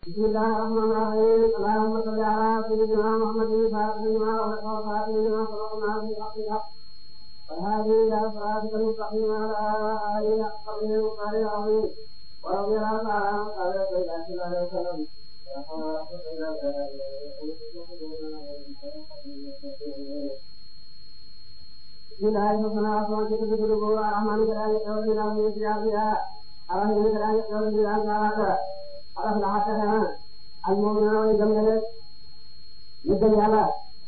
bismillahir rahmanir rahim allahumma salli ala sayyidina muhammadin sayyidina wa sayyidina sallallahu alaihi wa sallam والهادي إلى صراطك المستقيم على آله حق قدره وقدره العظيم ورضي الله تعالى عن قال سيدنا صلى الله عليه وسلم بسم الله الرحمن الرحيم كتب كتبه الرحمن كذلك يقول لنا من سياسها الرحيم كذلك يقول لنا تعالى عرف لحتها المؤمنون ويجمل يدل على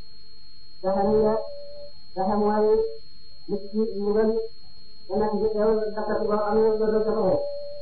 سهمية سهموالي مسكي مغل dana ci teewal dakkat boo xam ne doo ko doxee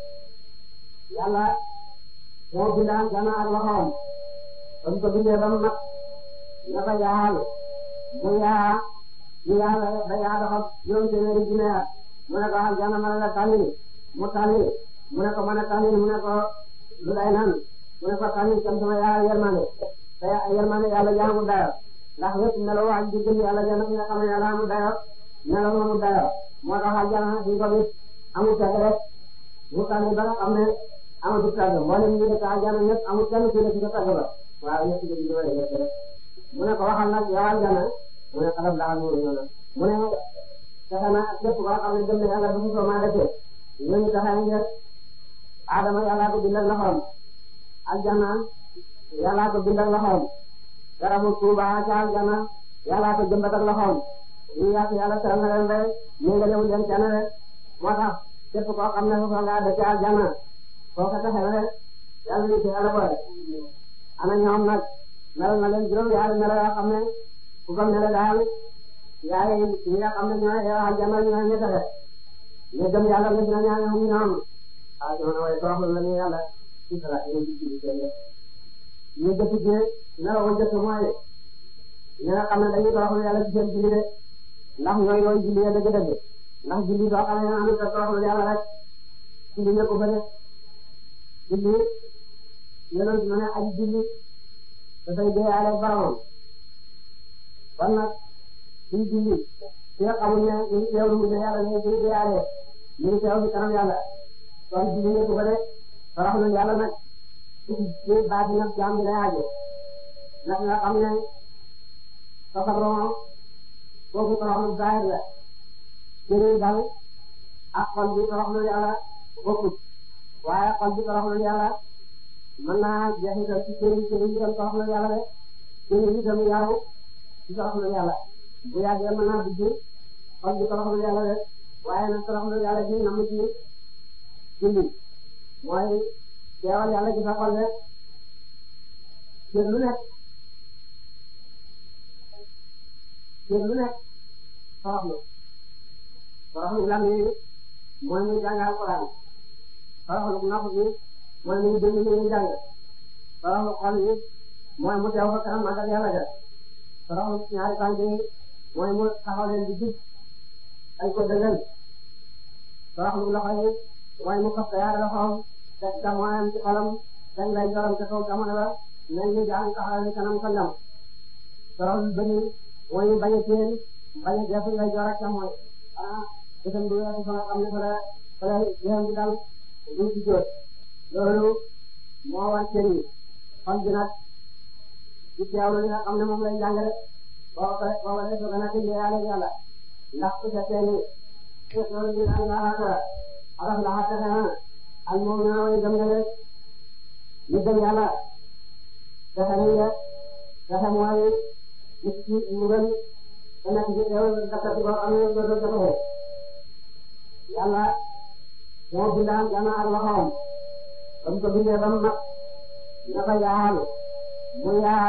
yàlla moo bindaan gana ak loxoom ba mu ko bindee ba mu mat na ko yaal mu yaa mu yaa ba yaa doxal juróom téeméeri junne at mu ne ko al jana ma la tànni mu tànni mu ne ko mën a tànni mu ne ko lu day nan mu ne ko tànni kam sama yaa yermande te yermande yàlla jaamu dayo ndax wépp meloo ak di gën yàlla jana nga xam ne yàlla amul dayo meloo amul dayo moo tax aljana suñ ko gis amul tagg rek mu tànn ba nga xam ne amul tagg mboolem ñu dëkk aljana ñëpp amul kenn ku nekk ci tagg ba waaw ñëpp ci di wala ñëpp rek mu ne ko waxal nag yow aljana mu ne xalam daal mu ñëw na mu ne fexe na képp koo xam ne gëm na yàlla bu mu ko maa defee ñooñu taxe ngir Adama yàllaa ko bindal loxoom aljana yàllaa ko bindal loxoom garabu Tuuba ca aljana yàllaa ko jëmbatal loxoom ñu yàq yàlla teral na leen rek ñu nga lewul leen kenn rek moo tax képp koo xam ne foofa nga dëkk aljanna foo ko taxe rek yàlla ni ci yàlla boole ana ñoom nag melal na leen juróom yaari melo yoo xam ne ku ko mel daal yaay ñi nga xam ne ñooy yow aljanna ñooy ñu taxe ñu gëm yàlla nga dina ñaan ñoom ñoom ah jamono waaye toroxlu la ñu yàlla ci sara ñu ci ci ci ñu jëf ci melo wu jëf mooy ñi nga xam ne dañuy toroxlu yàlla ci seen julli de ndax ñooy yooyu julli ya dëgg-dëgg ndax julli soo xam ne am na toroxlu yàlla rek julli nekk ko fa de julli yonent na ne aji julli dafay deeyaale boromam kon nag suñ julli su nga xamul ne ñu ngi teewlu mu yàlla ñu ngi deeyaale ñu ngi teew ci kanam yàlla kon julli nekk ko fa de toroxlu yàlla nag ci baati nag jaam bi lay aaje ndax nga xam ne tasabroo kooku toroxlu zahir la jëriñ dal ak xol bi toroxlu yàlla bokkut waaye xol bi toroxlu yàlla mën naa jeexital ci jëriñ jëriñ itam toroxlu yàlla de jëriñ itam yaru ci toroxlu yàlla bu yàggee mën naa dugg xol bi toroxlu yàlla de waaye nag toroxlu yàlla ji nam ci julli mooy teewal yàlla ci sa xol de cër lu nekk cër lu nekk toroxlu toroxlu lam yi mooy muy jàng alquran toroxlu nopp bi mooy muy déglu li ñuy jàng toroxlu xol yi mooy mu teew fa kanam magal yàlla ga toroxlu ñaari tànk yi mooy mu taxaw leen di jub ay ko dëggal toroxlu loxo yi mooy mu fas yaari loxoom teg jamonoom ci xolam teg lay joram ca kaw jamono ba mel ni jàng taxaw ni kanam ko ndam toroxlu bëri mooy bañ a téen bañ a def ngay joor ak mooy ah itam du weesu fa nga xam ne fa la fa la yéen bi dal du ci jot loolu moo war cër yi xol bi nag ci teewlu li nga xam ne moom lay jàngale boo ko boo ko defee ba nag yàlla yàlla ndax su fekkee ni loolu ñu naan la xaata araf la xaata xanaa al moom naa way gëm nga rek ñu gëm yàlla fexe nañ rek fexe mooy nit ki mu gën te nekk ci teewlu dakkat boo xam ne doo ko doxee yàlla moo bindaan gana ak loxoom ba mu ko bindee ba mu mat na ko yaal mu yaa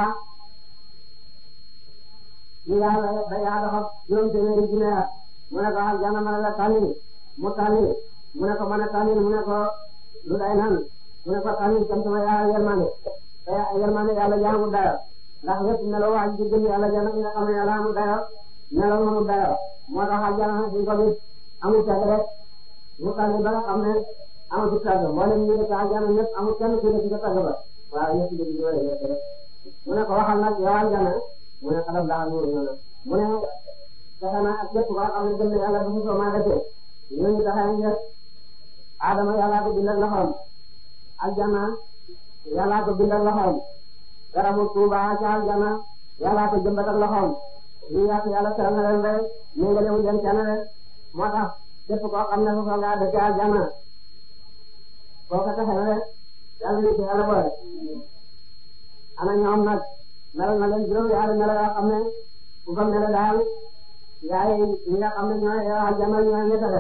mu yaa ba yaa doxal juróom téeméeri junne at mu ne ko al jana ma la tànni mu tànni mu ne ko mën a tànni mu ne ko lu day nan mu ne ko tànni kam sama yaa yermande te yermande yàlla jaamu dayo ndax lépp meloo waa ji gën yàlla jana nga xam ne yàlla amul dayo meloo amul dayo moo tax al jana suñ ko gis amul teg rek mu tànni ba nga xam ne amatu tàgg mboolem ñu dëkk aljana ñëpp amul kenn ku nekk ci tàgg ba waaw ñëpp di di wala ñëpp rek mu ne ko waxal nag yow aljana mu ne xalam daal mu ñëw na mu ne fexe na ak képp koo xam ne gëm na yàlla bu mu soo maa defee ñooñu taxaw ngir Adama yàlla ko bindal loxoom aljana yàllaa ko bindal loxoom garabu Tuuba ca aljana yàllaa ko jëmbatal loxoom ñu yàq yàlla teral na leen rek ñu nga lewu leen kenn rek moo tax képp koo xam ne foofu nga dëkk aljana koo ko taxe rek yàlla ni ci yàlla boole ana ñoom nag melal na leen juróom yaari melo yoo xam ne ku ko mel daal yaay ñi nga xam ne ñooy aljana ñooy ñettale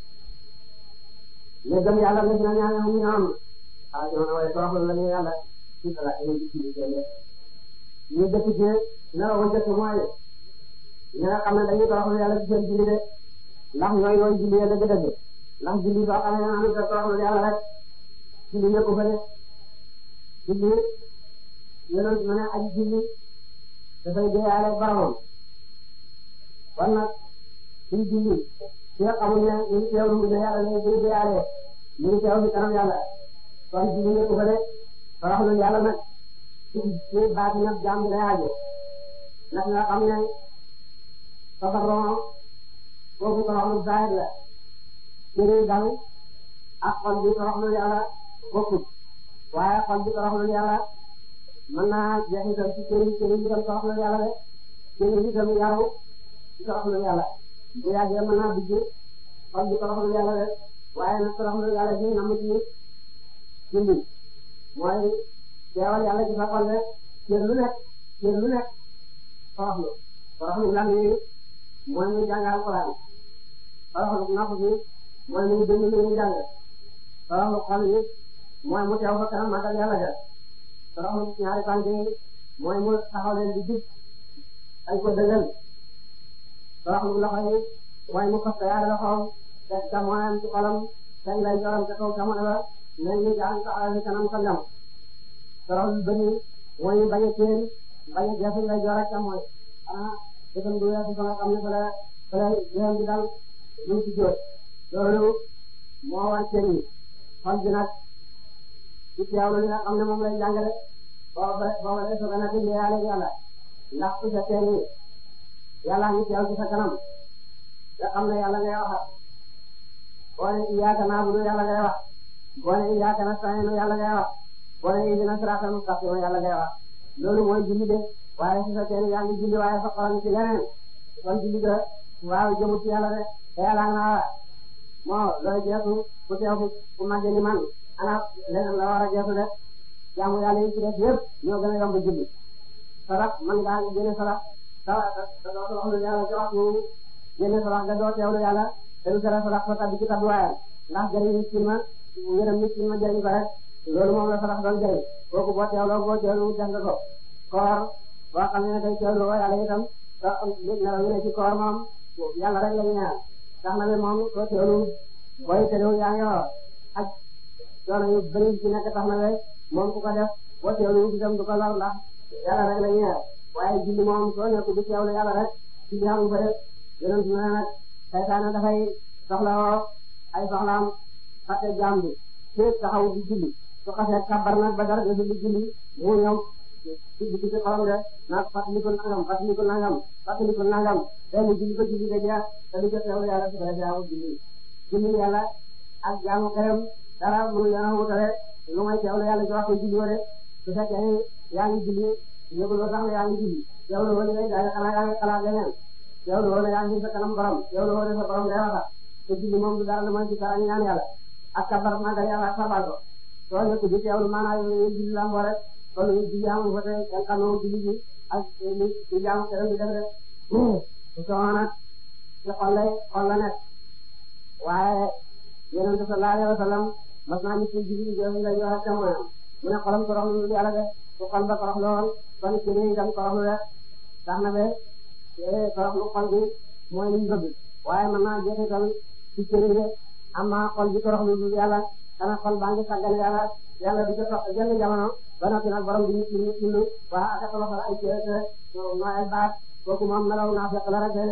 ñu gëm yàlla na dina ñaan ñu ñoom ah ñoo na waaye toroxlu la ñu yàlla ci dara ñu ci ci ñu ñu dëkk ci nara wa jëkk mooy ñi nga xam ne dañuy toroxlu yàlla ci seen julli de ndax ñooy yooyu julli ya dëgg dëgg ndax julli soo xam ne am na toroxlu yàlla rek julli nekku fa de julli yonent ma ne aji julli dafay déyaale boromam kon nag suñ julli ci nga xamul ne ñu ngi teewlu mu ne yàlla ne ñu déyaale ñu ngi teew ci kanam yàlla kon julli nekku fa de toroxlu yàlla nag ci ci baati nag jaam bi lay aajo nag nga xam ne tabarron foofu toroxlu zahir la cëri dal ak xol bi toroxlu yàlla bokkut waaye xol bi toroxlu yàlla mën naa jeexital ci cëri cëri bi tam toroxlu yàlla de cëri bi tam yaru ci toroxlu yàlla bu yàggee mën naa dugg xol bi toroxlu yàlla de waaye nag toroxlu yàlla bi namu ci julli mooy teewal yàlla ci sa xol de cër lu nekk cër lu nekk toroxlu toroxlu lan yi mooy muy jàng alquran toroxlu napp bi mooy muy déglu li muy jàng toroxlu xol yi mooy mu teew fa kanam magal yàlla ga toroxlu ñaari tànk yi mooy mu taxaw leen di jub ay ko dëggal toroxlu loxo yi mooy mu fas yaari loxoom teg jamonoom ci xolam teg lay joram ca kaw jamono ba mel ni jàng taxaw ci kanam sa ndam toroxlu bëri mooy bañ a teen bañ a geesu lay jor ak jamono ah dëgg du weesu fa nga xam ne fa la fa la yéen bi dal lu ci jóot loolu moo war cër yi xol bi nag ci teewlu li nga xam ne moom lay jàngale boo ba boo ba soog a nekk yàlla yàlla ndax su fekkee ni yàlla ngi teew ci sa kanam nga xam ne yàlla ngay wax boo ne iyyaaka na'budu yàlla ngay wax boo ne iyyaaka nasta'iin yàlla ngay wax boo ne ihdina siraatal mustaqiim yàlla ngay wax loolu mooy julli de waaye su fekkee ni yaa ngi julli waaye sa xol ci leneen kon julli ga waaw jëmut ci yàlla de te yàlla nga moo looy jeesu ku teew ku màgge ni man ana leneen la war a jeesu de jaamu yàlla yi ci def yëpp ñoo gën a yomb julli sarax man ngaa génne sarax sarax da doo soxla yàlla ci waxtu génne sarax da doo teewlu yàlla te du tere sarax sa tabbi ci tabluwaayam ndax jëriñ nit ki ma ngërëm nit ki ma jëriñ ko rek loolu moom la sarax doon jëriñ kooku boo teewloo boo teewlu def nga ko koor boo xam ne day teewlu woo yàlla itam te nelaw yi ne ci koor moom yàlla rek la ñu ñaan tax na ne moom soo teewlu booy teewlu yaa ngi wax ak coono yu bëri ci nekk tax na ne moom ku ko def boo teewlu itam du ko lor ndax yàlla rek la ñu ñaan waaye julli moom soo nekk di teewlu yàlla rek julli amul fa rek yonent na nag saytaane dafay soxlawoo ay soxlaam fàtte jaam bi fépp taxaw di julli su xasee kabar nag ba dara desul di julli mu ñëw ci ci ci xolam de nag fàttaliku nangam fàttaliku nangam fàttaliku nangam benn julli ba julli ga jeex te du jot teewlu yàlla su ko defee amul julli julli yàlla ak jaamu këram dara mënu leen a wutale lu may teewlu yàlla ci waxtu julli wala su fekkee yaa ngi julli yëguloo sax ne yaa ngi julli teewlu wala ngay jaay xanaa yaa ngi xalaat leneen teewlu wala yaa ngi sa kanam borom teewlu wala sa borom ngay waxa te julli moom du dara lu may ci dara ñaan yàlla ak kabar magal yàlla ak sabal ko soo nekk di teewlu maanaam yooyu julli la rek kon julli amul fa te yan xam ne julli gi ak li li jaamu këram di def rek soo nag ci xol lay xol la nekk waaye yonent bi sallallahu alayhi wa sallam mas naa ñu ci julli jooju nga yor ak jamono mu ne xolam toroxlu yàlla de su xol ba toroxlu woon kon ci réew itam toroxlu de tax na be toroxlu xol bi mooy liñ bëgg waaye mën naa jeexital ci cëri de amma xol bi toroxlu du yàlla xanaa xol baa ngi sàggan yàlla yàlla di ko topp jënd jamono ba noppi nag borom bi ñu ci ñu ci waa ak toroxal ay cëri no ay baat kooku moom melaw naa fekk la rek de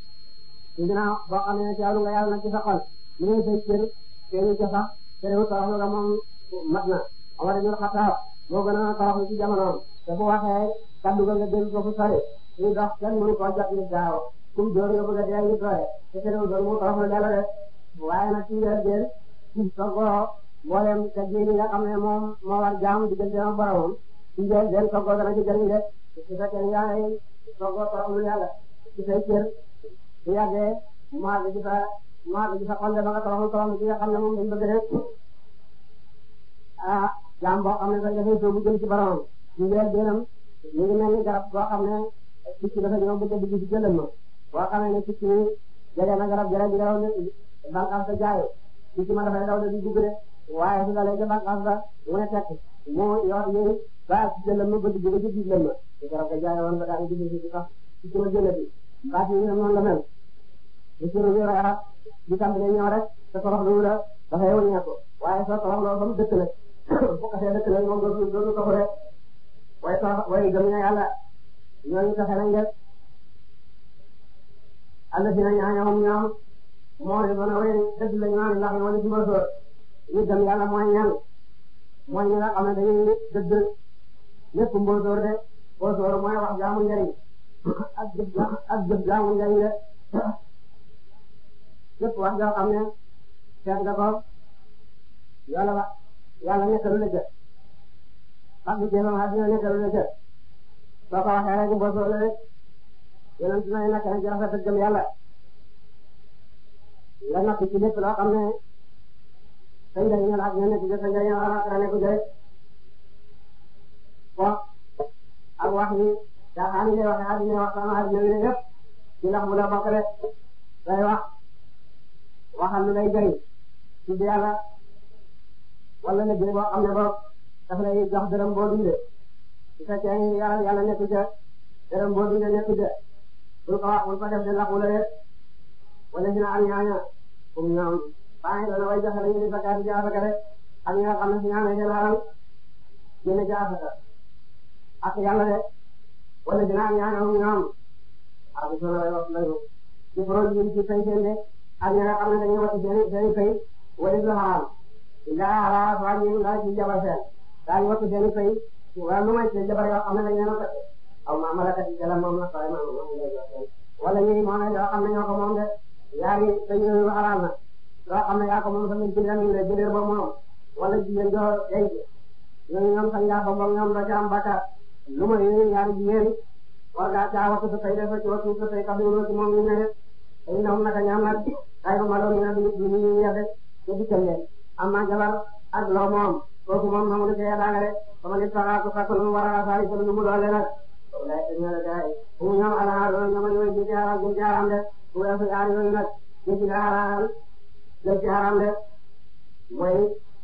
dinaa boo xam ne teewlu nga yàlla nag ci sa xol ñu ngi say cër teewlu ca sax teewlu toroxlu nga moom mat na Omar ibn Khattab moo gën a toroxlu ci jamonoom te bu waxee kaddu ga nga dégg ko fu sori ñu dox kenn mënu koo jot nit gaaw kum door nga bëgg a dee nit doole te teewlu doon mu toroxlu yàlla de waaye nag ci weer jël soogoo mboolem te diini nga xam ne moom moo war jaam diggante ak boromam ci njël den toggoo dana ci jëriñ de su fekkee yaa ngi toggoo toroxlu yàlla ci say cër su yàggee mu àgg ci sa mu àgg ci sa xol de ba nga toroxlu toroxlu ci nga xam ne moom dañ bëgg rek ah jaam boo xam ne sax dafay soobu jëm ci boromam ci njël benam ñu ngi mel ni garab boo xam ne picc dafa ñëw bëgg a dugg ci jëlal ma boo xam ne picc mi jege na garab jërë jërë ne bànqaas sa jaaye picc ma dafay daw di dugg de waaye su dalee ca bànqaas ba mu ne tekk mu yor yéen ba ci jëlal ma bëgg jóge ci biir lël ma te garab ga jaaye woon ba daal di dugg ci sax picc ma jëlati baat yi noonu la mel lu suru bi reexa di tàmbalee ñëw rek te torox lu la dafay wëññeeku waaye soo torox loo ba mu dëkk nag bu ko see dëkk nag moom dootu dootu toxu rek waaye torox waaye gëm na yàlla ñooñu taxe nañ def àll si nañ ñoom ñoom moo di mën a wéy dëgg la ñu naan ndax ñoo di dimbal soor ñu gëm yàlla mooy ñan mooy ñi nga xam ne dañuy dëgg lépp mbóosóor de mbóosóor mooy wax jaamu njëriñ ak jëf ak jëf jaamu njëriñ de lépp wax joo xam ne seet nga ko yàlla ba yàlla nekkalu la jë ak bu jéemam àddina nekkalu la jë soo ko waxee rek mbóosóor la rek yonent na nekk na ci rafet ak gëm yàlla nga natt ci lépp loo xam ne sa njëriñ la ak ña nekk sa njëriñ la ak nekk jëriñ ko ak wax yi caaxaan yi lay waxee àddina wax sama àddina wi ne yëpp ci ndax bu la bokk rek day wax waxal lu lay jëriñ tudd yàlla wala liggéey boo xam ne boobu daf lay jox dërëm boo dundee su fekkee ni yàlla yàlla nekk ca dërëm boo dundee nekk ca bul ko wax bul ko def de laxu la rek wala si na am ñaaña comme ñoom bàyyi doon way joxe lañu di fakkaati ci asaka rek ak ñi nga xam ne si ñaamee seen alal génne ci asaka ak yàlla de wala si na am ñaaña comme ñoom ak bi sona way wax lañu ci produit yi ci fay seen de ak ñi nga xam ne dañuy wati seen seen fay wala si la xaraam ndaa xaraam waa ñu ndaa ci jabar seen daañu wati seen fay wala lu may seen jabar yoo xam ne dañu leen a fekk aw ma malakat yi jala moom na sooy ma wala ñuy moom yoo xam ne ñoo ko moom de yaari dañu xalaat na loo xam ne yaa ko moom sax ñu jëndee ñu ne jëndee ba moom wala jigéen joo denc ñooñu ñoom sax ngaa ba moom ñoom da ca am bakkaar lu ma yéene ñaari jigéen war ngaa caa waxtu sa tey dafa ci waxtu sa tey kàddu gi moom ñu ne de tey ñoom naka ñaam nag ay ma doon ñu ne du ñu ñu yàgg te dikkal leen am naa jabar ak loo moom kooku moom moom lu cee daanga de sama nit saxaa ko fekk lu mu war a saari ko lu mu doole nag walaay te ñoo la gaay fu mu ñoom ala loolu ñoom ñooy ji ci haram ji ci haram de fu weesu yaar yooyu nag ji ci haram jëm ci haram de mooy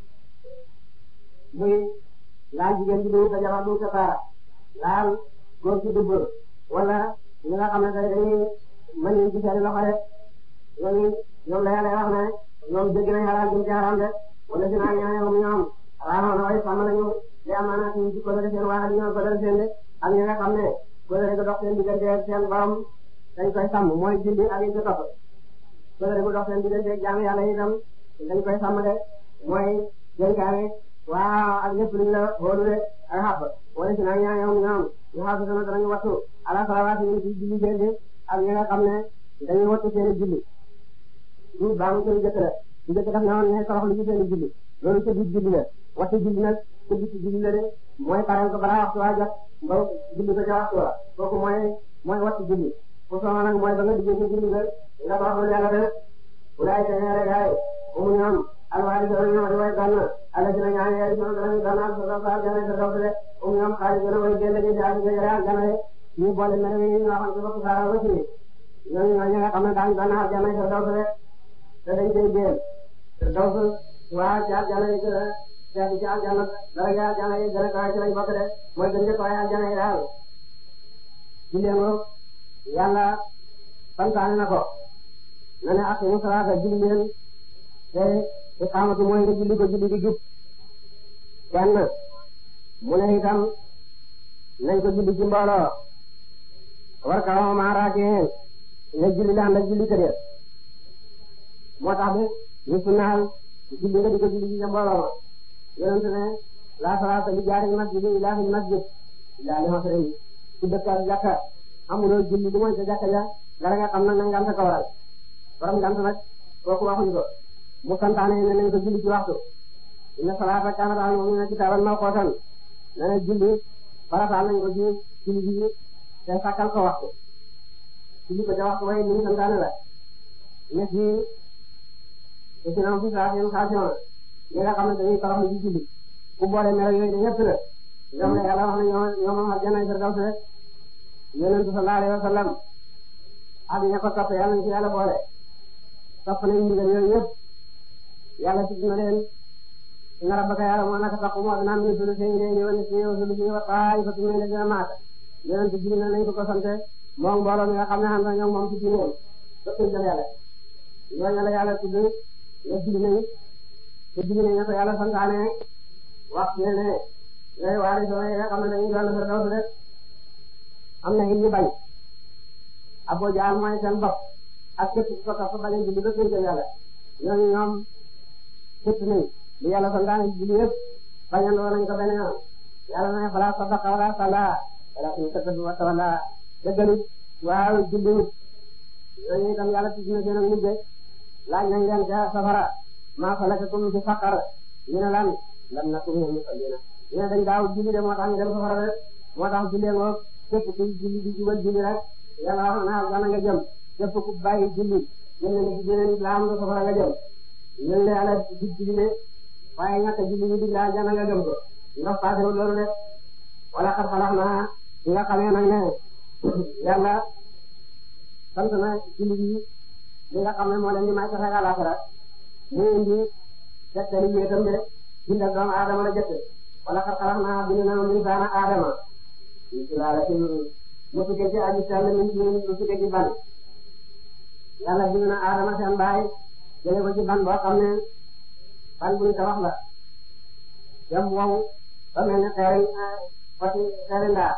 muy laal jigéen ji du sa jabar du sa taara laal góor ci dubb wala ñi nga xam ne tey dañuy mën nañ ci seen loxo de ñooñu ñoom la yàlla wax ne ñoom jéggi nañ haram jëm ci haram de wala si naa ñaanee ñoom raxoon way sàmm nañu li amaana ci ci ko def seen waa ñoo ko def seen de ak ñi nga xam ne kóllëre gu dox seen diggante seen borom dañ koy sàmm mooy julli ak yi ci topp kóllëre gu dox seen diggante jaam yàlla itam dañ koy sàmm de mooy dénkaane waaw ak lépp luñ la xoolu de ak xàpp wala si naa ñaa ñoom ñoom ñu xaatu sama danañu wattu ala salawaati yi ci julli seen de ak ñi nga xam ne dañuy wattu seen julli ñu baamu seen jëkk la ñu jëkk daf ne woon ne torox lu ci seen julli loolu ca biir julli la wattu julli nag ca biir julli la de mooy pareel ko balaa waxtu waa jot ba julli ko ca waxtu wa kooku mooy mooy wattu julli fu soxla nag mooy ba nga diggee ci julli nga nga toroxlu yàlla de wulaay te ñaare gaay umu ñoom alwaari doon ñoom di way gann ala si na ñaan yaari ñoom danañu gannaal sa sa aljana sa dox de umu ñoom xaali gën a way génn ci jaasi ga yore aljana de ñu boole mel ni ñu waxoon ci bopp saara ba ci ñooñu ñoo ñi nga xam ne daañu gannaal aljana sa dox de te dañ koy génn sa dox waa ci aljana yi gën a seeti ci aljana dara ja aljana yi gën a kaay ci lañ bokk de mooy gën njëkk waaye aljana yi daal jullee ngo yàlla santaane na ko na ne aqimu salaata julli leen te iqaamatu mooy nga julli ko julli di jub kenn mu ne itam nañ ko julli ci mbooloo war ka wa maa raakeen ne julli laan la julli kër moo tax bi ñu sunnaal julli nga di ko julli ci mbooloo ma yonent ne la salaata li jaari masjid illa fil masjid illa li masrin ci dëkk ak jàkka amuloo julli lu mooy ca jàkka ja dara nga xam nag na ngant ko waral borom ngant nag kooku waxuñu ko mu santaane ne nañ ko julli ci waxtu inna salaata kaanat alal mu'miniina kitaaban mawquutan nee na julli farataal nañ ko ci julli bi te sàkkal ko waxtu julli ko ca waxtu way ni ñu santaane la ñett yi te ci nam fi saa seen xaasiyoon ñi nga xam ne dañuy toroxlu ci julli ku boole melo yooyu de ñett la ñoom la yàlla wax ne ñoo ñoo moom àjjana firdaws rek yonent sallallahu alayhi wa sallam ak ña ko topp yàlla nañ ci yàlla boole topp nañ ndigal yooyu yëpp yàlla tudd na leen inna rabbaka yàlla moo naka tax moo dinaa min sulusi ngay wa nisfi wa sulusi wa ta'ifatun min alladhina ma'aka yonent bi na nañ ko ko sante moom mbooloo mi nga xam ne xam na ñoom moom ci diineem topp nañ yàlla ñooñu la yàlla tudd ne julli nañ te julli nañ ko yàlla santaane wax ne ne ngay waari soo yi nga xam ne dañuy doon firdaws rek am na it ñu bañ Abu Jahl mooy seen bopp ak képp ku ko topp bañ a julli ba gën yàlla ñooñu ñoom képp nañ li yàlla santaane julli yëpp bañandoo nañ ko benn yoon yàlla na fala sadaqa wala salla walakin kazzaba wa tawalla dëggalut waaw julliwut ñooñu itam yàlla tudd na seen mujj laaj nañ leen ca safara maa salakakum fi saqar ñu ne lan lam nakum minal musallina ñu ne dañ daaw julli de moo tax ñu dem safara rek moo tax julli ngoo képp ku julli di jubal julli rek yàlla wax na gana nga jëm képp ku bàyyi julli jëm na ci beneen islam nga safara nga jëm ñun de yàlla di julli de waaye ñàkk julli ñu dig laa gana nga jëm ko ndax paasewul loolu de wala xar xalax naa ñi nga xamee nag ne yàlla sant na julli bi li nga xam ne moo leen di may sax àllaxira mu indi tegtali wéetam de bindal doomu aadama la jëkk wala xar xalax naa bind na insaana aadama ñu ci laala ci mu tukkee ci aji sell min ci mu tukkee ci ban yàlla bind na aadama seen baay jële ko ci ban boo xam ne ban buñ tabax la dem wow ba mel ne xeeri foti xeeri ndaa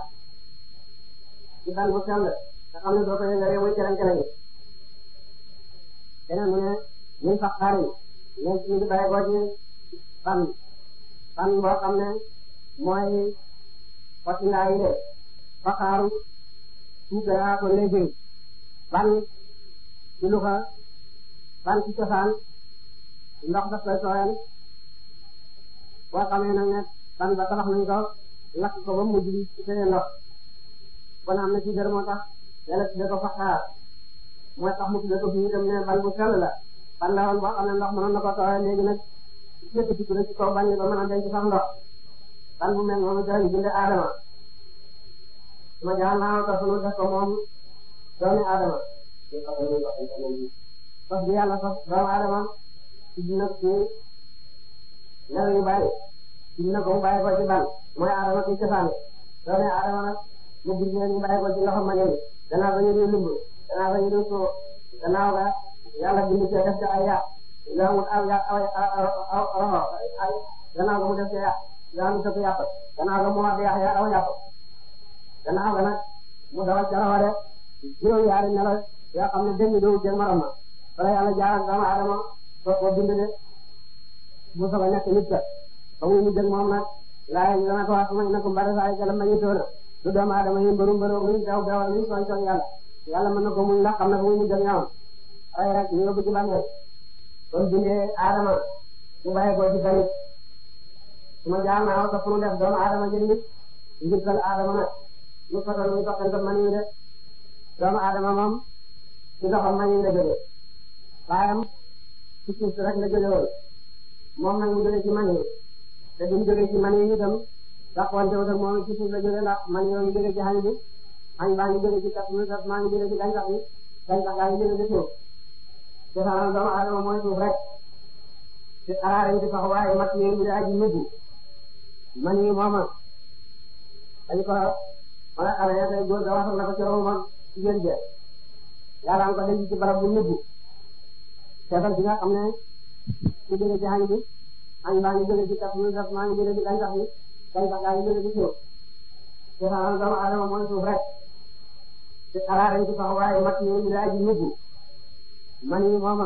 ci ban bu sell nga xam ne doo ko yëngalee muy kereng kereng keneen mu ne ñun sax xaari ñu ñu ngi bàyyi ko ci ban ban boo xam ne mooy foti ndaa yi de faxaaru suukaraa ko léegi ban ci luxa ban ci cosaan ndox daf koy sooyal boo xamee nag ne ban ba tabax nañ ko lakk ko ba mujj bi ci seen ndox kon am na ci dër moo tax yàlla tudde ko faxaar mooy tax mu tudde ko fii itam ne ban bu sell la ban la woon boo xam ne ndox mënoon na ko sooyal léegi nag lépp ci ci kaw ban ba mën a denc sax ndox ban bu mel noonu dañu binde Adama ma jaa naa ko sunu def ko moom doomi Adama sos bi yàlla sos doomu Adama ci dina ci nelaw yu bari ci dina ko mu bàyyi ko ci ban mooy Adama ci cosaan doomi Adama nag mu gis leen ñu bàyyi ko ci loxo ma ngeen gannaaw ba ñu di lumb gannaaw ba ñu di soo gannaaw ga yàlla bind ci def ci ay yàq yaa mu aw aw aw roxo ay gannaaw ga mu def ci yàq yaa mu sëpp yàq gannaaw ga mu wax yàq yaa aw yàq gannaaw ga nag mu dawal ca rawa de juróom yaari nelaw yoo xam ne benn doo jël maram ma wala yàlla jaaral doomu Adama soo ko bind de mu soog a nekk nit ka ba muy mujj ak moom nag laay ñu dana ko wax ma ne ko mbare saa yi gala ma ñu toona du doomu Adama yi mbëru mbëru luñ daw dawal luñ tooñ tooñ yàlla yàlla mën na ko muñ ndax xam na ko muy mujj ak ñoom ay rek ñu yóbbu ci bàmmeel kon bindee Adama mu bàyyi ko ci tamit su ma jaar naa ko pour def doomu Adama jël nit njëkkal Adama nag ñu fotal ñu toqante man yi de doomu Adama moom ci doxam man yi la jógee baayam ci suuf rek la jóge woon moom nag mu jóge ci man yi te bi mu jóge ci man yi itam dàqwante wu moom ci suuf la jóge ndax man yoo ngi jóge ci xañ bi xañ baa ngi jóge ci kat mi kat maa ngi jóge ci gàncax bi gàncax gaa ngi jóge ci suuf te sax doomu Adama mooy suuf rek te araare ci sax waaye mat yi ñu aji nubbu man yi mooma dañ ko ma nga xamee tey góor ga waxal na ko ci romam jigéen je yàlla am ko denc ci barab bu nubbu seetal bi nga xam ne ku jóge ci xañ bi xañ baa ngi jóge ci kat mi kat maa ngi jóge ci gàncax bi gàncax gaa ngi jóge ci suuf te sax doomu Adama mooy suuf rek te araare ci sax waaye mat yi ñu aji nubbu man yi mooma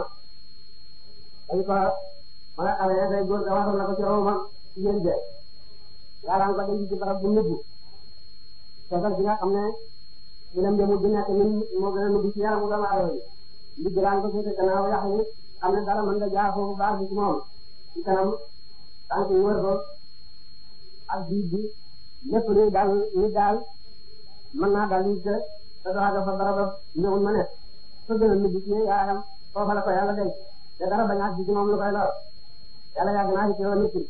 dañ ko ma nga xamee tey góor ga waxal na ko ci romam jigéen je yàlla am ko denc ci barab bu nubbu seetal bi nga xam ne bilam jëmu di nekk ñun moo gën a nubbi ci yaramu doomu aadama yi ndigg daan ko féete gannaaw yàq yi xam ne dara mën nga jaar foofu baax bi ci moom ci kanam tànk yi wër ko ak biir bi lépp luy daal luy daal mën naa daal nit te te doo àgg fa barab ñëwul ma nekk fa gën a mujj ci yaayam foofa la ko yàlla denc te dara bañ a àgg ci moom lu koy lor yàlla yàgg naa ci teewoon nit ki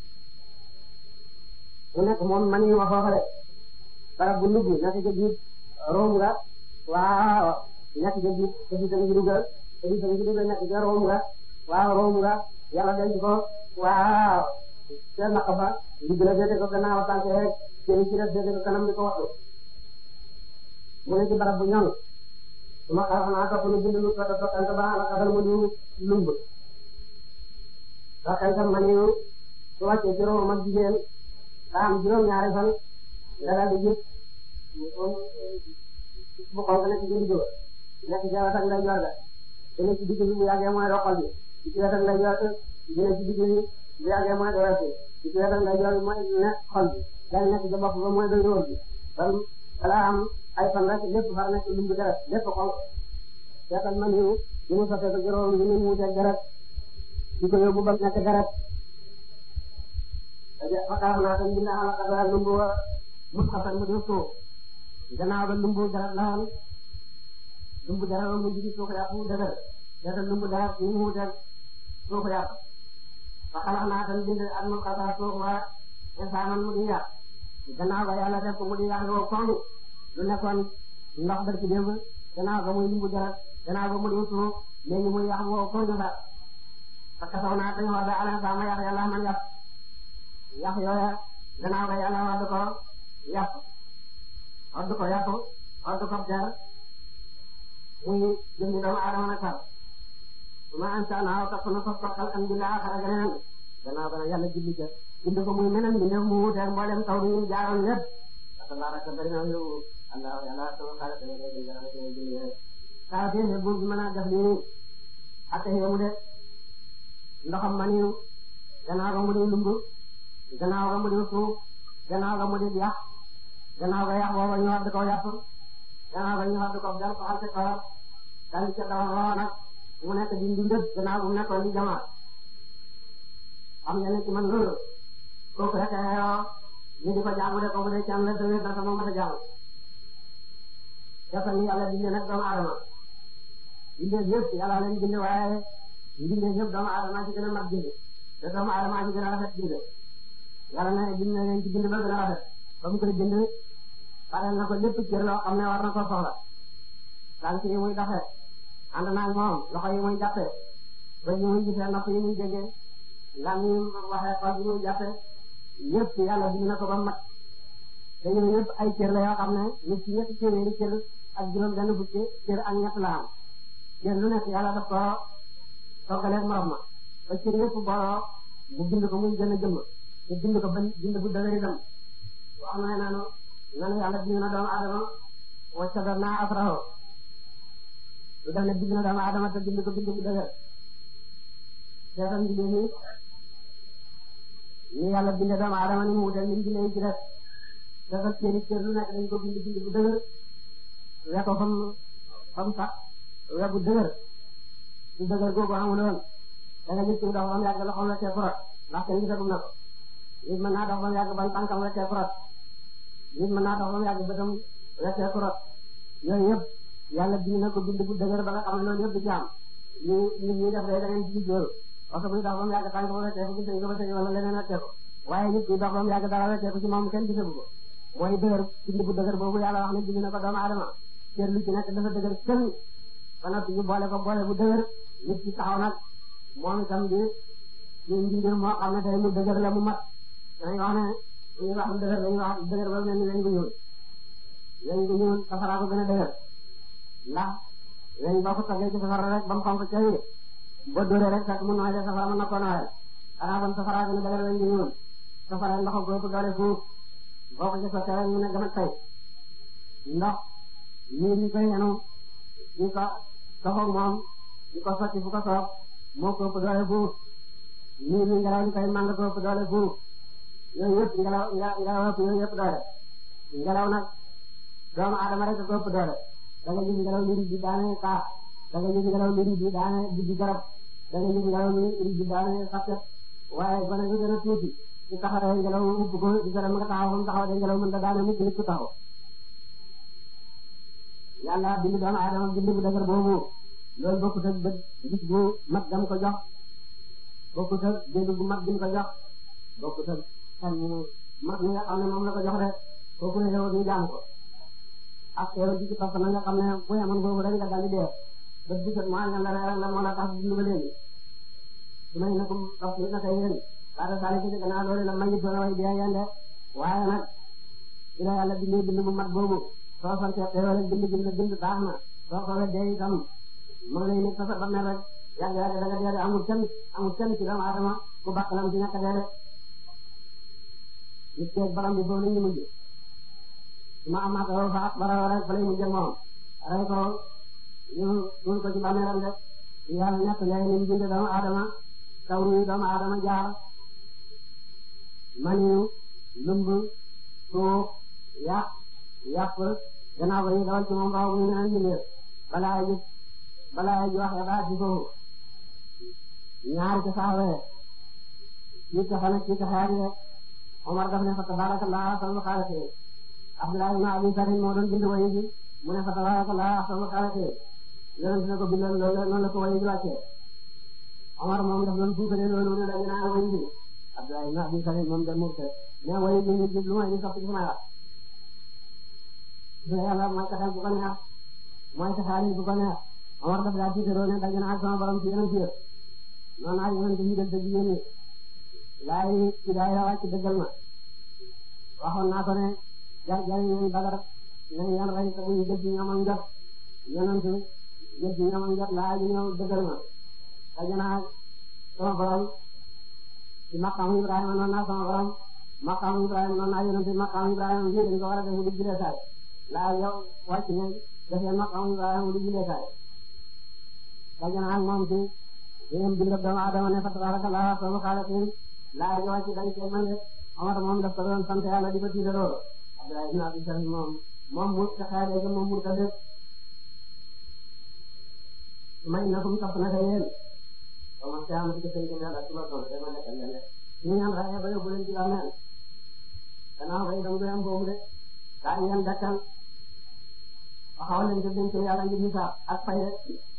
mu nekk moom man yi ma foofa de barab bu nugg nekk ca biir room nga waaw nekk ca biir te biir tamit dugal te biir tamit dugal nekk ca room nga waaw room nga yàlla denc ko waaw te naq ba ndigg la féete ko gannaaw tànk rek cëri ci def féete ko kanam di ko waxtu mu ne ci barab bu ñoŋ su ma xaaral naa topp nu bind lu ko toppante ba ala xasal mu diw lumb toppante ma niw su wàccee ci room ak jigéen daa am juróom-ñaari fan nga daal di gis bu xonk nekk ci digg ba nekk ci wetam lay yor ga te nekk ci digg bi bu yàggee mooy roxal bi ci wetam lay yor di nekk ci digg bi bu yàggee mooy doyoo bi ci wetam lay yor mooy nekk xol bi daal nekk ci bopp ba mooy doy róor bi kon balaa am ay fan rek lépp far nekk lumbu deret lépp xonk seetal ma niw di mu sotee ko juróom yi mu wuuteeg deret di ko yóbbu ba nekk deret fakkaar naa tam dina ala kadara lumbu wa mut xasan mu di suuf gannaaw ba lumbu dara laan lumbu dara mu jigi suuf yaa fu dëgër dara lumbu dara ni mu wutal suuf yaa fakkaar naa tam bind ak mut xasan suuf wa insaanan mu di yàq gannaaw ba yàlla def ko mu di yàq woo koŋ lu nekkoon ndox bër ci démb gannaaw ba muy lumbu dara gannaaw ba mu di suuf léegi muy yàq woo koŋ fa fakkasaw naa dañu war da ala sama yàq yàlla man yàq yàq yooya gannaaw ga yàlla wadd ko yàq wadd ko yàq wadd ko der muy jëndi doomu aadama nag sax su ma ansa naaw topp na foofu toppal am bi laa xara geneen gannaaw ga nag yàlla julli ca bind ko muy meneen bi mu wuteeg mboolem taw bi ñu jaaroon lépp tabaraka bari na yow allah yàlla sama xaalis dana koy jël dara koy jël yéen saa fi ne buur bi mën a def lii ak yemu de ndoxam maniw gannaaw ga mu di lumbu gannaaw ga mu di suuf gannaaw ga mu di yàq gannaaw ga yàq booba ñu wadd ko yàpp gannaaw ga ñu wadd ko dal ko xal ci kawar dal ci dawal roo nag mu nekk di ndundëb gannaaw bu mu nekkoon di jamaat xam ngeen ne ci man loolu kooku rek yoo ñu di ko jaamu de kooku de ci am la dëgg na sama mata jaamu dafa ni yàlla bindee nag doomu aadama bindee yëpp yàlla leen bindee waaye bindee yëpp doomu aadama ci gën a mat bindee te doomu aadama ci gën a rafet bindee yàlla na bind na leen ci bind ba gën a rafet ba mu koy bind pareel na ko lépp cër loo xam ne war na ko soxla tànk yi muy doxee ànd naa moom loxo yi muy jàppee ba yi muy gisee nopp yi muy déggee lan yi waxee xol yi muy jàppee yëpp yàlla bind na ko ba mat te yooyu yëpp ay cër la yoo xam ne nit ci ñetti téeméeri cër ak juróom benn fukki cër ak ñett la am cër lu nekk yàlla daf ko toggaleeg morom ma ba cër yëpp booloo mu bind ko muy gën a jëmm te bind ko ban bind bu dëgër itam wax na ne nanu nanu yàlla bind na doomu aadama wa shaddadnaa asrahu lu def ne bind na doomu aadama te bind ko bind bu dëgër seetal mbinde ni ni yàlla binde doomu aadama ni mu wutal ni mu bindee ci def dafa cëri cër lu nekk dañ ko bind bind bu dëgër we ko fam fam sax we bu dëgër su dëgër googu amuloon da nga gis ci dox bam yàgg loxoom la cee forot ndax kenn gisagum na ko nit mën naa dox ba mu yàgg ban tànkam weccee kurot nit mën naa dox ba mu yàgg bëtam weccee kurot yooyu yëpp yàlla bind na ko bind bu dëgër ba nga xam ne loolu yëpp du ci am ñu nit ñi def day da ngeen gis loolu oto buy dox ba mu yàgg tànk ba weccee ko gis nañ ko ba tey wala leneen weccee ko waaye nit kuy dox ba mu yàgg dara weccee ko ci moom kenn gisagu ko mooy dëgër bind bu dëgër boobu yàlla wax ne bind na ko doomu aadama cër lu ci nekk dafa dëgër kenn ba noppi ñu boole ko boole bu dëgër nit ci taxaw nag moom itam di ñu mbindir moo xam ne tey mu dëgër la mu mat dañuy wax ne ñu wax dëgër dañuy wax dëgër ba mel ni weñ gu ñuul weñ gu ñuul safara ko gën a dëgër ndax weñ boo ko toggee ci safara rek ba mu xonk ca yi boo dóoree rek fekk mu nooy de safara mën na ko nooyal xanaa bon safara gën a dëgër weñ gu ñuul safara ndox ko ëpp doole fuuf boo ko ci sottee rek mu ne gën a tey ndox ñii ñu koy yenu ñu ko soxoog moom ñu ko sotti fu ko soob moo ko ëpp doole fuuf ñii ñu ngelaw li koy màng ko ëpp doole fuuf yooyu yëpp ngelaw ngelaw ëpp yooyu yëpp doole ngelaw nag doomu aadama rek ko ëpp doole da nga gis ngelaw li di daane kaaf da nga gis ngelaw li di daane di di garab da nga gis ngelaw li di daane xasket waaye gone bi gën a tuuti su taxawee ngelaw ubb ko di gërëm nga taxaw fa mu taxaw de ngelaw mën da daane mukk nit ku taxaw yàlla bind doomu aadama bind bu dëgër boobu loolu bokkut ak bët gis bu mag gam ko jox bokkut ak dégg bu mag gim ko jox bokkut ak xel mu mag mi nga xam ne moom la ko jox rek kooku ne yow ñu jaam ko ak yow ji ci topp na nga xam ne bu yemoon boobu rek nga daldi dee bët bu set mu àññal la reeral la moo la tax dund ba léegi su may na ko topp na kay yéen laata saa yi gannaaw loolu la mayit doon way dee yende waaye nag ci la yàlla bindee bind bu mat boobu soo sante xéewal bind bind bind baax na soo ko weddee itam mu ngi lay nekk sa ba mel rek yàgg yàgg da nga dee amul kenn amul kenn ci doomu aadama ku bakkalam ci ñàkk a dee rek nit keeg baram bi foofu la ñu mujj ma amaat lool fa bara rek fa lay mujj moom rey ko ñu ñu ko ci bàmmeeram rek yàlla ñett yaay ni bind doomu aadama tawru yi doomu aadama jaar maniyu lumb suuf yàq yàpp gannaaw ba ñu dawal ci moom raw ñu naan jëlee balaa ji balaa ji wax ba ci foofu ñaar ci saawee ci taxa nag ci taxaar yi Omar daf ne fa tabarakallah ahsanul xaaliqiin Abdullah ibn Abi Sarr moo doon bind wayi ji mu ne fa tabarakallah ahsanul xaaliqiin yonent ne ko bindal loolu noonu la ko wayi ji wàccee Omar moom daf doon fuukale loolu ne dañu naan wayi ji Abdullah ibn Abi Sarr moom dem murte mais wayi ji ñu lu may ñu sopp ci sama wax dina yàlla mooy taxal bu ko neex mooy taxaari bu ko neex Omar daf daa tiitaroo ne daje naa sama borom ci yeneen ci yëpp noonu naa yonent yi del te jigéen ñi laay hidaaya wàcc dëggal ma waxoon naa ko ne jar jariñ nañ Badar nañ yan rey te buñ jël ci ñoomam jot yonent jël ci ñoomam jot laay bi ñëw dëggal ma daje naa sama borom ci maqaamu Ibrahima noonu naa sama borom maqaamu Ibrahima noonu naa yonent maqaamu Ibrahima fii dañ ko war a def mu di julee saay laa yow wàcc ne defee maqaamu Ibrahima mu di julee saay daje naa ak moom ci yéen bindab doomu Adama ne fa tabarakallah ahsanul xaaliqiin laa ji wàcc dañ cee mën de Omar moom daf ko doon sant yàlla di ko tiitaroo Abdullah ibn Abi Sarr moom moom mu taxaare ga moom mu tëdd may na kum topp na ka yéen ba ma caa ma ci seen kër yàlla suba tool dama lekkal leen de ñu ñaan raxe ba yóbbu leen ci bàmmeel gannaaw bay dam doyam boobu de daa ngeen dakkal waxaw leen ko denc yàlla ngir hisaab ak fay de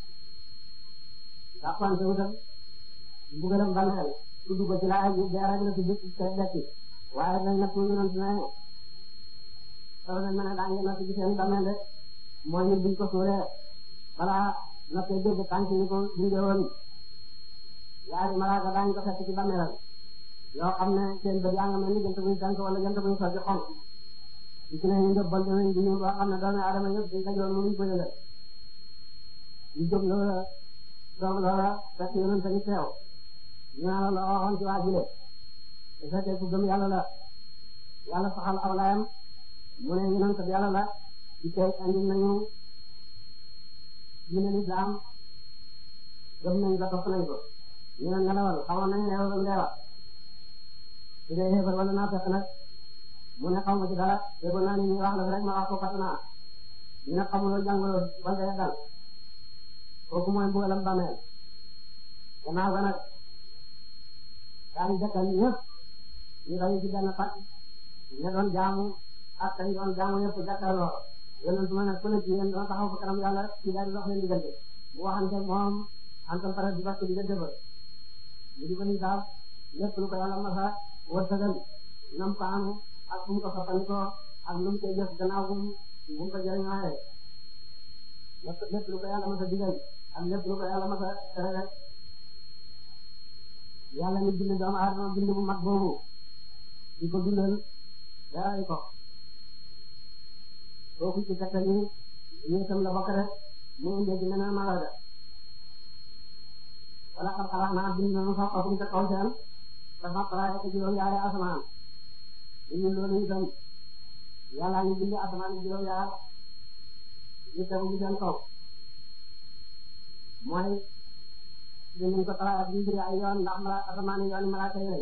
daa pante wutal mbugalam bàmmeel tudd ko ci laaj bi jaarale na ci biir kër dekki waaye dañ nekk ñu doon ne soo leen mën a daa ngeen natt ci seen bàmmeel de mooy nit buñ ko suuree balaa nattee dégg tànk yi ko dundee woon yaari malaaka daañu ko fekk ci bàmmeelam yoo xam ne seen bët yaa nga mel ni jant buy tànk wala jant buy sotti xonk ci ne ñu njëbbal danañ di ñëw boo xam ne doomu aadama yëpp dañ dajoon mënuñ ko yëgal ñu jóg loola doom loola fekk yonent tamit teew ñu naan la waxoon ci waa jile su fekkee ku gëm yàlla la yàlla saxal aw layam mu ne yonent bi yàlla la ci tey andi nañu diine lislaam gëm nañ ba topp nañ ko ñu ne nelawal xamoon nañ ne yow ndeewa su dee xeebar wala naa fekk nag mu ne xaw ma ci dara déggoon naa ni ñu wax la rek ma wax ko fàtte naa ñu ne xamuloo jàngaloo wala day dal kooku mooy mbugalam bàmmeel gannaaw ga nag daañu jëkkal ñëpp ñu dañu ci benn pàcc ñu doon jaamu ak kañ doon jaamu yëpp jàkkaarloo yonent ma ne ku ne ci yéen doon taxaw fa kanam yàlla ci daal di dox leen diggante bu waxante moom antam pare di bàq diggante ba ñu di ko ni saaf lépp lu ko yàlla masa wërsëgal nam ko amu ak fu mu ko soppandikoo ak lu mu koy jëf gannaaw bu mu ko jëriñooyee lépp lépp lu ko yàlla masa digal ak lépp lu ko yàlla masa tere rek yàlla ni bind doomu aadama bind bu mag boobu di ko dundal daray ko kooku ci tegtal yi yéetam la bokk rek mu indee ci meneen malaga wala xam xalaat naa bind nañu sax xakum ca kaw seen dafa xalaat ko juróom yaari asamaan ñu loolu itam yàlla ñu bind asamaan juróom yaar ñu tegu ci seen kaw mooy dinañ ko xalaat bi biri ay yoon ndax mala asamaan yoon malaaka yi lañ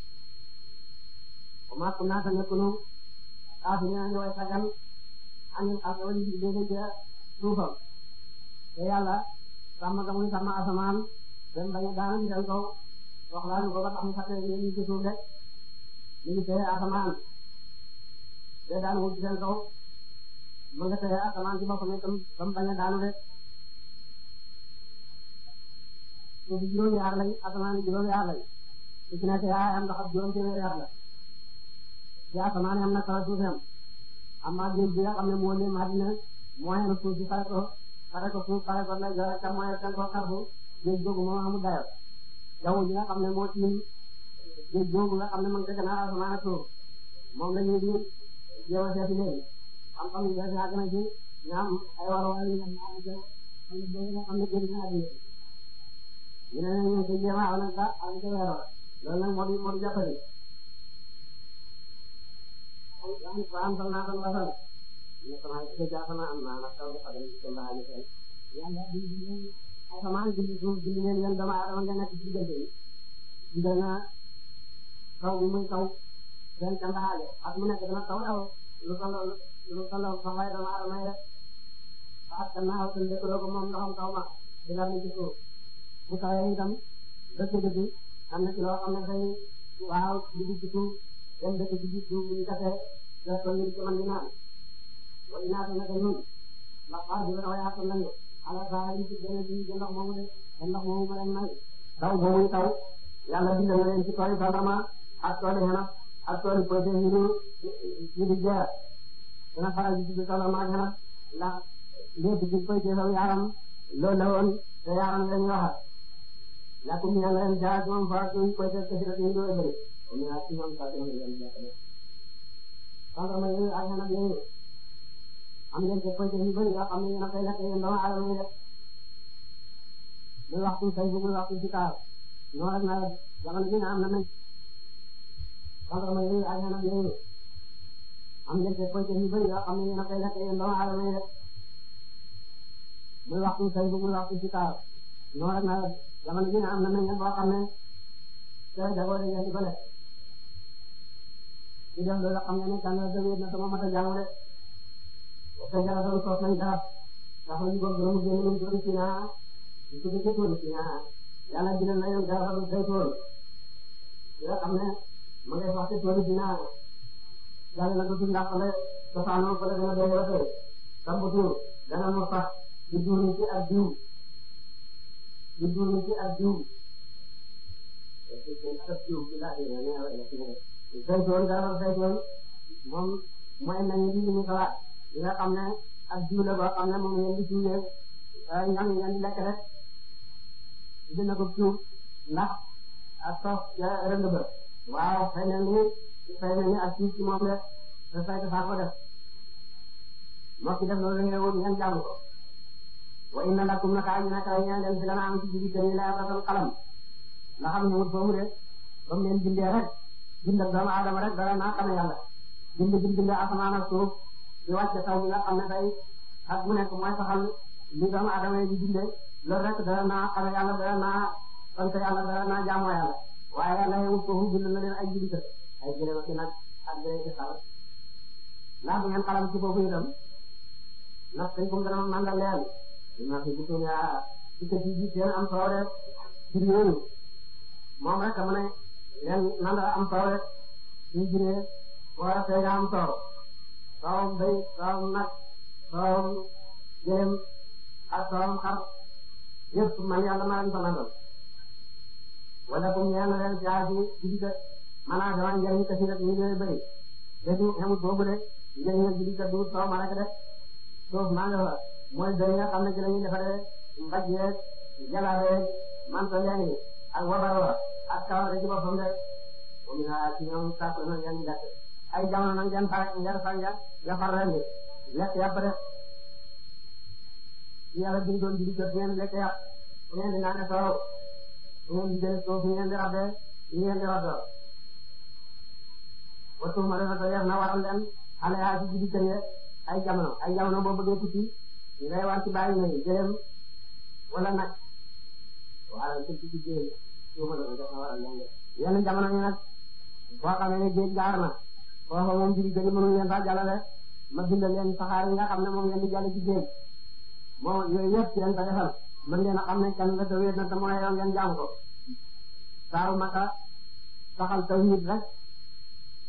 wa maa kunnaa nakuunu kaafiriina ñu way sagal amin ak wali bi dégg ca suufam te yàlla sàmm ga muy sàmm asamaan dem bañ a daanu seen kaw wax laa ñu ko ba tax mu fàtte yéen ñu ci suuf rek ñu ngi téye asamaan te daan wut seen kaw ma nga téye asamaan ci boppam itam ba mu bañ a daanu de suuf juróomi yaar lañ asamaan juróomi yaar lañ su ci nekk yaa am ndox ak juróom téeméeri yaar la ci asamaan am na kaw suuf am amma géej bi nga xam ne moo leen àddina moo yenu suuf si fare ko fare ko suuf fare ko lay joxe tam mooy seen ko xarfu géej googu moo amul dayo jaww ji nga xam ne moo tiim géej googu nga xam ne man dëgg naa asamaan ak suuf moom la ñuy di jéem a seeti léegi xam-xam yi des yàgg na ci ñaam ay waruwaay yi nga xam ne nga xam ne géej naa di ñu ne ñu ngi koy jéem a aw nag ba am ca weeroo loolu nag moo di moo di jàppale am sal naa san wasal ne sama ko jaasama am naa nag taw dafa dem ci mbaani seen yàlla di asamaan di suuf di leen yéen dama adama nga nekk ci diggante yi digal na taw bi muy taw seen candaxaale ak mu nekk dana taw daw lu tolloo lu tolloo fa fay dama adama yi rek ak kan naa seen dëkkaloo ko moom ndoxam taw ma di la ci suuf bu tawee itam dëkk dëkk am na ci loo xam ne day waaw dugg ci suuf dem dëkk ci biir suuf bu ñu kasee def ko ngir ci man di naan wala ñaata naka ñun ndax xaar bi dafa yaatu nañu ala saa yi ci benn bi ci ndox moomu de te ndox moomu ma leen may taw boobu taw yàlla bindal na leen ci tool yi tàndarma ak tool yi xanaa ak tool yi projet yi ñu ñu di jeex dana faral di tudd tàndarma ak xanaa ndax lépp ci koy ci saw yaaram loolu la woon te yaaram la ñu waxal lakum ñaan leen jaar moom fa suñ koy def ci rek ñu doy bëri ñu ak ci ñoom sa dem leen jàppale tàndarma yooyu ak xanaa yooyu am ngeen ko projet yu bëri yoo xam ne yéen a koy lekk yéen doomu aadama yi def muy waxtu say bu muy waxtu si kaar noonu rek nawet jamono bi am na nañ tàndarma yooyu ak xanaa yooyu am ngeen ko projet yu bëri yoo xam ne yéen a koy lekk yéen doomu aadama yi def muy waxtu say bu muy waxtu si kaar noonu rek nawet jamono bi am na nañ boo xam ne sooy dagoo dañ leen di ko lekk ci def loolu xam nga ne kan la demee na sama mata jàng de te garab yi sos nañ garab ndax ñu ko gërëm génn ñu tudd ci naa ñu tudd ci tudd ci naa yàlla dina na yoon garab yi day tool yoo xam ne ma ngay wax ci tudd ci naa yàlla na ko ci ndax le cosaanoo ko la gën a doy ba tey sambutu dana mu sax di duuni ci ak diw di duuni ci ak diw saytoon garab saytoon moom mooy nañu di ñu xalaat li nga xam ne ak jiw la boo xam ne moom ngeen di jiwee ñam ngeen di lekk rek dina ko jiw ndax ak sos ca rënd ba waaw xëy na ni xëy na ni ak jiw ci moom rek te saytu faa ko def moo ci def loolu ngeen woon ngeen jàng ko wa inna lakum naka ñu naka ñaan leen fi la am ci jibi gën la rasul xalam nga xam ne wut foofu de ba mu leen bindee rek bindal doomu aadama rek dara naa xame yàlla bind bind bind asamaan ak suuf di wàcce taw bi nga xam ne tey ak mu nekk mooy saxal li doomu aadama yi di dundee loolu rek dara naa xame yàlla dara naa sant yàlla dara naa jaamoo yàlla waaye yàlla yewut foofu bind na leen ay jibita ay jëlee ma ci nag ak jëlee ci xalam ndax bu ngeen xalam ci foofu itam ndax tey comme dana mandal leen dinaa fi butoon yaa ci kër yi seen am soow rek ci yooyu moom rek mu ne leen nandal am soow rek suñu juree war a tey am soow soowam béy soowam nag soowam jëlem ak soowam xar yëpp man yàlla maa leen ko nandal wala comme ñeen leen caa ci judika maanaam dama njëriñ kasi rek ñu ngi bëri defu xamut boobu de njëriñ ak judika du soow ma rek de suuf maa nga fa mooy doy nga xam ne ci la ñuy defaree mbaj yeeg jalaweeg manto yaa ngi ak wabarwa ak kawar ci boppam de moom naa ci ñoom sàkk na ngeen lekk ay jamono nag ngeen far ngeen far ngeen nga far ren bi lekk yàpp de yàlla bi doon judi jot ngeen lekk yàpp ngeen di naan soow ngeen di jël suuf ngeen di rabbe ngeen di roddoo wattu ma dafa yeex na waral leen xale yaa ci judi kër ay jamono ay jamono boo bëggee tukki ngay war ci bàyyi nga jëlem wala nag wala ci ci jëlem suuma la def na waral leen yenn jamono yi nag boo xamee ne géej gaar na foofa moom judi kër yi mënuñu leen faa jàllale ma bindal leen saxaar yi nga xam ne moom ngeen di jàll ci géej moom yooyu yëpp ci leen ko defal mën ngeen a xam ne kenn la tawéet na te mooy yow ngeen jaam ko saaru maka saxal tawhid rek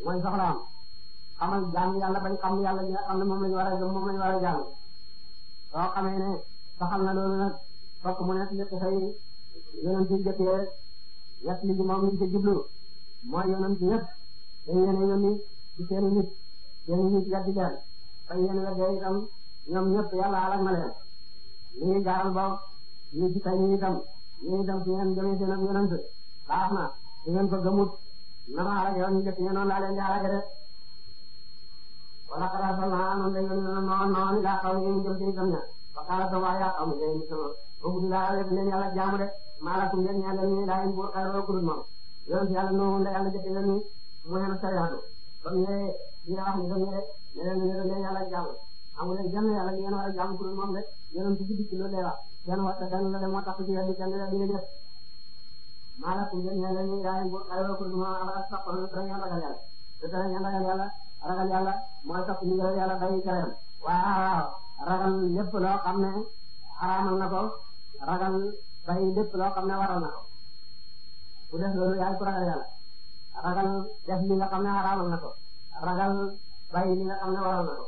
mooy soxlaam xamal jaam yàlla bañ xam yàlla ñi nga xam ne moom lañu war a gëm moom lañu war a jaam soo xamee ne saxal na loolu nag fokk mu nekk nekk say yonent yi jëkkee ñett li moom ñu ci jublu mooy yonent ñëpp dañ leen a yónni ci seeni nit seeni nit weddi leen fañ leen weddee itam ñoom ñëpp yàlla alak na leen li ngi jaaral ba ñu ci tay ñu itam ñu itam su ngeen jëmee seen ak yonent baax na su ngeen ko gëmut na ma alak yoon ñu jëkk ñe noonu laa leen di alake de wala xalaat sax naa noonu lañ leen noonu noonu laa xaw ñu jëm ci itam ña wa xaaral sa waa yaa xaw ma jëlee sama boobu di laa leen leen yàlla jaamu de maalakum leen ñaa leen ñu daa leen buur xayroo kurut moom yoon si yàlla noonu la yàlla jëkk leen ni mu heen sariyaatu ba mu ñëwee dina wax ni ba mu ñëwee ne leen ne leen yàlla jaamu amu leen jënd yàlla ñu ngeen war a jaamu kurut moom de yonent ci dikk loolu lay wax kenn waxta kenn la de moo tax ci yàlla kenn la dina def maalakum leen ñaa leen ñu daa leen buur xayroo kurut moom abara sax ko dara ngeen ragal yàlla te dara ngeen ragal yàlla ragal yàlla mooy sax ñu ngi yàlla bàyyi tereem waaw ragal lépp loo xam ne xaraamal na ko ragal bàyyi lépp loo xam ne waral na ko ku def loolu yaay ku ragal yàlla ragal def li nga xam ne xaraamal na ko ragal bàyyi li nga xam ne waral na ko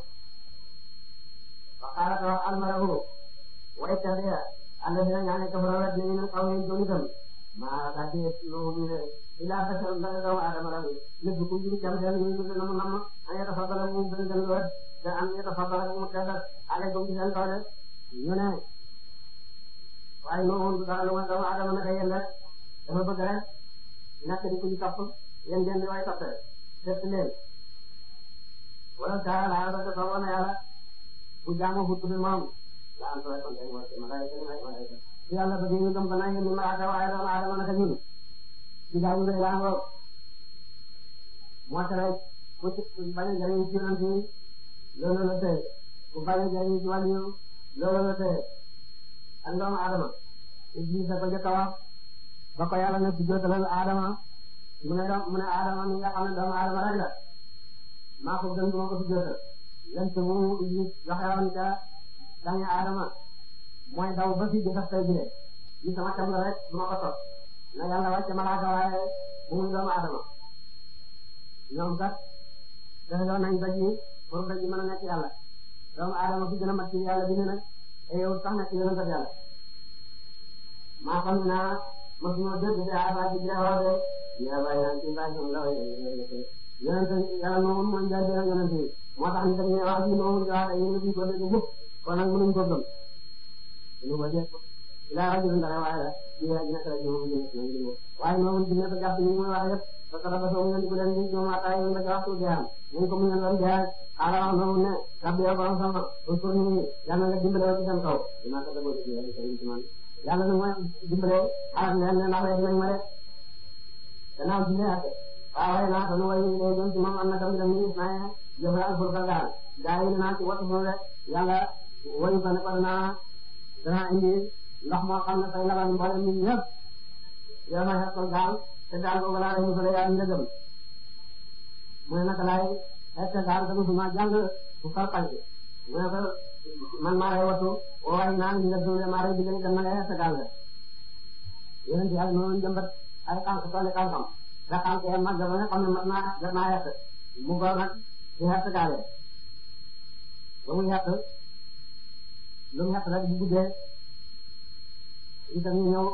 wa qaala taw almarahu wa ittabi'a alladhina ñaane kafara wet nañu min qawmin jonitam maa taati no ñu ne ila basar dara doomu aadama la lépp ku jiri jam seen ñu ñu nam nam an yatafaddala mu gën gën wet te an yatafaddala mu teddal alaykum ci seen kaw de ñu ne waaye noonu dara lu ma doomu aadama naka yéen rek dafa bëgg rek nekk di ku ñu topp yéen ngeen di way toppe seet leen wala dara laa ba dafa woon yàlla bu jaamu hut bi moom la am solo kon tey mooy ma day may ma day yàlla bëgg ñu gëm ko na ñu malaaka waaye doomu aadama naka ñun ci daawu lay laa ngoo moo tere ku ci bañ a jariñ ci yonent yi loolu la tee ku bañ a jariñ ci wàllu loolu la tee ak doomu aadama Iblis a ko jëkk a wax ba ko yàlla ne ci jootalal aadama mu ne doom mu ne aadama mi nga xam ne doomu aadama rek la maa ko gën duma ko fi jootal lent mu Iblis waxewoon ca dañu aadama mooy daw ba fi jëfas tay bile li sama cam la rek duma ko topp na yàlla wàcce malaaka waaye bu muy doomu aadama ñoom kat dafa doon nañ daj yi pour daj yi mën a nekk yàlla doomu aadama fi gën a mat ci yàlla bi ne nag te yow sax nekk yonent ak yàlla maa xam ne naa mosuma dégg ci aada ci biir wax de yaa bàyyi naan ci mbaa ñoom la way yonent yàlla moom mooy njaay dina yonent yi moo tax ñu dañuy wax ji moom di wax dañuy ñu ko dégg mukk kon nag mënuñ ko gëm ñu ko dégg ilaa rajulin dara waaye la ñu ne nekk rek ñoom ñu waaye moom dina ko jàpp ñu muy wax yëpp parce que dafa soog ngeen ko leen di ñoom ataay ñu la waxtu jeexam ñu ko mu ngeen doon jeex xaaral wax noonu ne rabbi yow borom sama pour ñu yàlla nga dimbale ci seen kaw dinaa ko déglu ci yàlla ci man yàlla na mooy dimbale xaaral leen ne ndax rek nañ ma de gannaaw ci ne ate waaw waaye naa ko nu way ñu doon ci moom am na tamit dañuy gis naa jëf la alfur ka gaal gaa yi naa ci wattu foofu rek yàlla wayu ko ne ko danaa danaa indi ndox moo xam ne fay labal mboolem nit ñëpp yow ma xeexal gaal te daal boobu laa rey mu fële yaa ndëgëm mu ne naka laay xeex gaal te musuma jàng bu farfal ci mu ne ko man maa lay wattu waaye naan nga dundee maa lay digal dem na nga xeex gaal la yéen ci yàlla noonu jëmbat ay xànk tooli xànkam da xànk yee mag ba nga xam ne mat naa def naa xeex mu góor nag di xeex gaal ba muy xeex lu mu xeex rek bu guddee itam ñu ñëw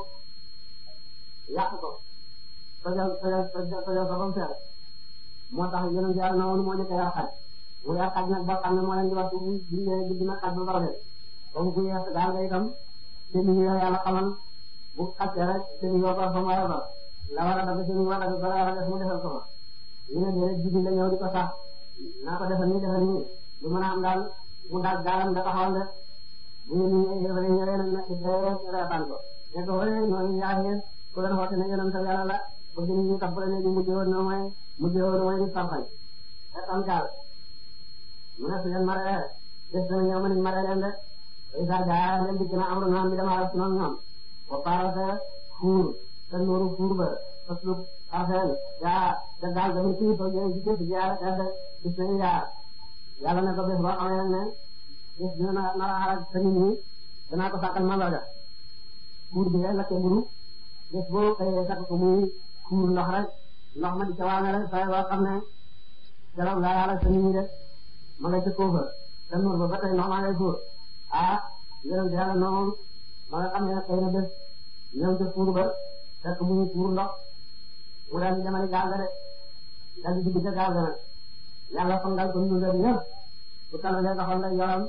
yàq ko tojal tojal tojal tojal ko ba mu feer moo tax yonent Yàlla na woon moo njëkk a yar xaj mu yar xaj nag ba xam ne moo leen di wax bu bindee guddi na xaj ba barabe ba mu ko yees gaal nga itam seen yi Yàlla xamal bu xàccee rek seen yi war fa mu war a bar la war a dagg seen yi war a dagg bala war a def mu defal ko fa ñu ne déedéet jigéen la ñëw di ko sax naa ko defal nii defal nii lu mën a am daal mu daal gaalam da taxawal de bu ñu ñëwee ñëwee nag nag reetaan ko ne ko wala ñooñu ñaareel ku leen xoote ne yonent Yàlla la bëgg nit ñi tax ba léegi mujjee woon na mooy mujjee woon mooy di farfañ reetaan gaal mu ne su leen maree des na ñëw ma nit maree leen de isa jaa leen dikk na amru naan bi dama rek noonu ñoom ba parate fuur te nooru fuur ba faslub arfeel yaa te gaal ga mu kii to jëy ci képp jaar erde gis nañu yaar yàlla ne ko bés boo xamee ne bés dina na nar a xarak sa nit ñi danaa ko sàkkal mandarga fuur bi ngay lakke mburu bés boo xëyee sakk ko muy fuur ndox rek ndox ma di ca waame rek saa yoo xam ne keroog laa yàlla sa nit ñi de ma nga ca kóofa te nuur ba ba tey ndox maa ngay fuur ah yonent yàlla noonu ma nga xam ne xëy na bés ñëw ca fuur ba fekk mu ngi fuur ndox mu daal di demali gaal ga de daal di dugg ca gaal ga nag yàlla fangal ko ñu leen yëpp bu tàllalee loxo lay yoram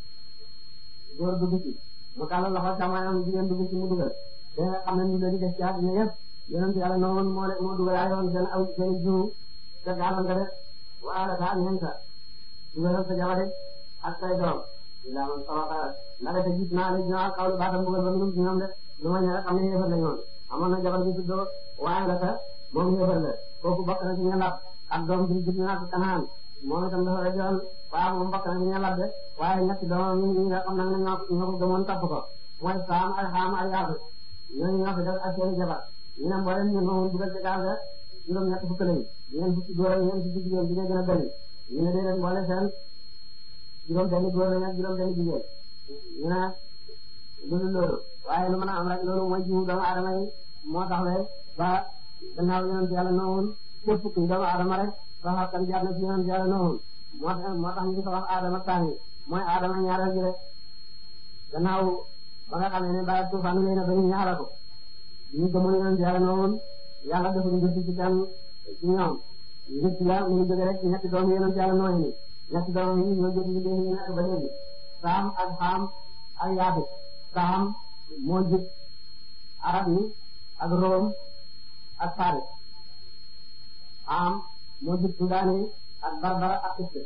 góor dugg ci mu tàllal loxo càmmoñam jigéen dugg ci mu dugal te nga xam ne ñu leen di def ci àddina yëpp yonent yàlla noonu moo moo dugal ay yoon seen aw seen jiwu ca gaalam ga de wala daa ñeen sa dugalal sa jabar ak say doom ila man sabaka la defe gis naa la ñoo xawlu baatam bugal ba minum ci ñoom de lu ma ñëwee xam ne yéefar la ñoon amoon na jabar bi tuddoo waaye la ta moom yéefar la kooku bokk na ci ñelab ak doom bi jub naa ko kanaan moom itam dafa rajoon waaw moom bokk na ci ñelab de waaye ñetti doomam ñi ñi nga xam nag ne ñoo ñoo ko gëmoon topp ko mooy saam ak xaam ak yaatu ñooñu ñoo fi def ak seen jabar ñu ne mboolem ñu moom dugal ci gaal ga juróom ñett fukk lañu ñeen fukki góor ak ñeen fukki jigéen bi gën a bëri ñu ne déedéet mboole seen juróom benn góor lañu ak juróom benn jigéen ñu ne loolu loolu waaye lu mën a am rek loolu mooy jiwu doomu aadama yi moo tax le ba gannaaw yonent yàlla noonu képp kuy doomu aadama rek sax kan jaar na ci yonent yàlla noonu moo tax moo tax ñu ngi ko wax aadama tàngi mooy aadama ñaareel gi rek gannaaw ba nga xamee ne ba tuufaan lay na ba ñu ñaara ko ñu gëmoon yonent yàlla noonu yàlla defuñu gëstu ci kenn ci ñoom nit la mu ngi jóge rek ñetti doomu yonent yàlla nooy ni ñetti doom yi ñoo jot ñu ñu nekk ba léegi saam ak xaam ak yaafit saam moo jub arab yi ak room ak faris xaam moo jub sudaan yi ak barbara ak kiste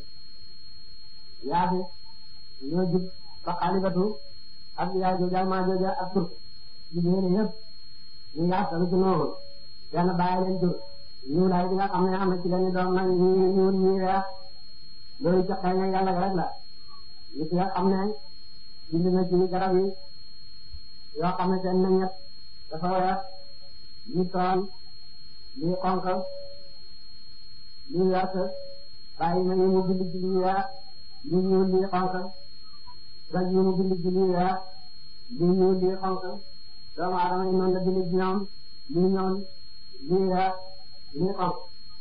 yaafit ñoo jub ba xaalibatu ak yaay jooja maa jooja ak turk jigéen yëpp ñu yaasal ci noonu benn bàyyi leen jur ñu lay bi nga xam ne am na ci lañu doom nag ñi ñuul ñi weex loolu ca xëy na yàlla rek la nit nga xam ne bind na ci garab yi yoo xam ne seen meññet dafa weex ñu toon lii xonq lii wert bàyyi na ñu mu bind ci lii weex lii ñuul lii xonq gaj yi mu bind ci lii weex lii ñuul lii xonq doomu aadama yi noonu la bind ci ñoom lii ñoom lii weex lii xonq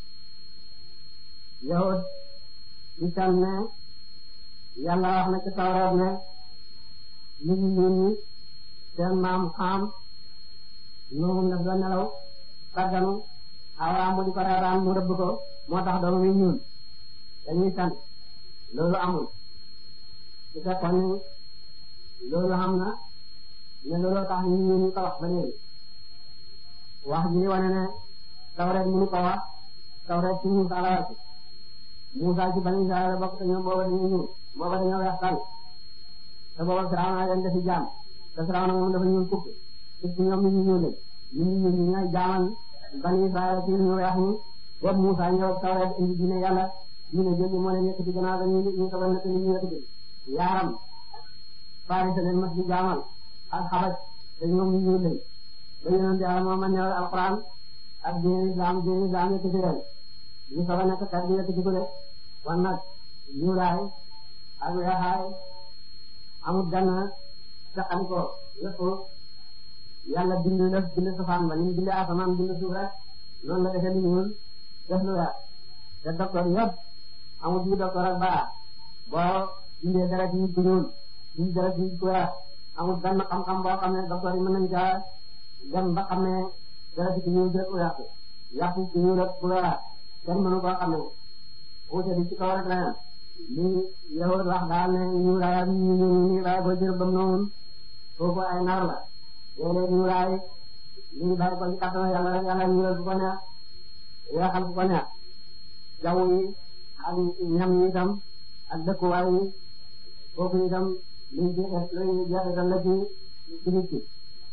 yahud ci tam ne yàlla wax na ci tawreet ne nit ñi ñuul ñi seen maam xaam noonu daf la nelaw sàgganu xawaam bu di ko reeraan mu rëbb ko moo tax doomam yi ñuul dañuy sant loolu amul su fekkoon ni loolu xam na ne looloo tax ñu ñuul ñu ko wax ba léegi wax ji wane ne tawreet mënu ko wax tawreet ci Muusaa la wàcc Muusaa ci Bani Israayil bokk te ñoom booba dañuy ñuul booba dañoo weex tàll te booba Firawna leen defi jaam te Firawna moom dafa ñuul kukk ci ñoom ñu ñu ñuul ñu ñu ñuul ñu ñooy jaamal Bani Israayil ci ñu weex ñi boobu Muusaa ñëw tawreet indi diine yàlla ñu ne jël moo leen yëkkati gannaaw ga ñu ñu ko wan ñu yëkkati yaaram Faris leen mas di jaamal ak xabaj te ñoom ñu ñuul lañ ba yonent Yàlla moo ma ñëwal alquran ak diine islam diine islam yëkkati leen ñu soog a nekk kat bi yëkkati ko de wan nag ñuulaay ak weexaay amul gann saxan ko lépp yàlla bind lëf bind safaan ba ni mu bind asamaan bind suuf rek noonu la defee lu ñuul def lu weex te docteur yëpp amul ci docteur ak baa boo bindee deret yi ku ñuul bind deret yi ku weex amul benn xam-xam boo xam ne docteur yi mën nañu caa dem ba xam ne deret ku ñuul rek ku weex yàqu ku ñuul rek ku weex kenn mënu koo xam ne wuute bi ci kaw rek la yem li yow wax daal ne ñuulaay ak ñu ñu ñuulaay boo jër bam noonu foofu ay nar la léeg-léeg ñuulaay li ñu bàyyi ko ci kàttan yàlla rek yàlla ñuulal bu ko neex weexal bu ko neex jaww yi ak ñam yi itam ak dëkkuwaay yi foofu itam liñ jeex lañu jeexital la ci ci nit ki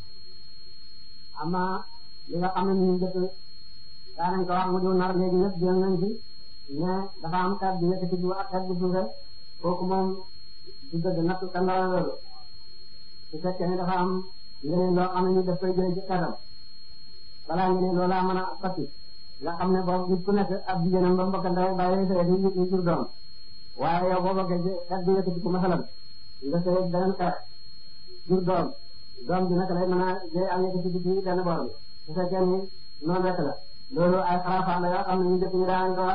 ama li nga xam ne ñu jëkk daa nañ ko wax mu diw nar léegi ñëpp jël nañ ci mais dafa am xeet bi yëkkati bu ak xeet bu suufe kooku moom du dëgg natt ka ndara loolu su fekkee ne dafa am leneen loo xam ne ñu daf koy jëlee ci xeetam balaa nga ne loolaa mën a fatti nga xam ne boobu nit ku nekk ab jigéenam ba mbokk ndaw bàyyi sëy di ñu jur doom waaye yow boo bokkee ci xeet bi yëkkati ko masalan nga sëy beneen xeet jur doom doom bi naka lay mën a jëy am yëkkati ci benn boor bi su fekkee ni noonu rek la loolu ay xarafaan la yoo xam ne ñu dëkk ñu daan ko wax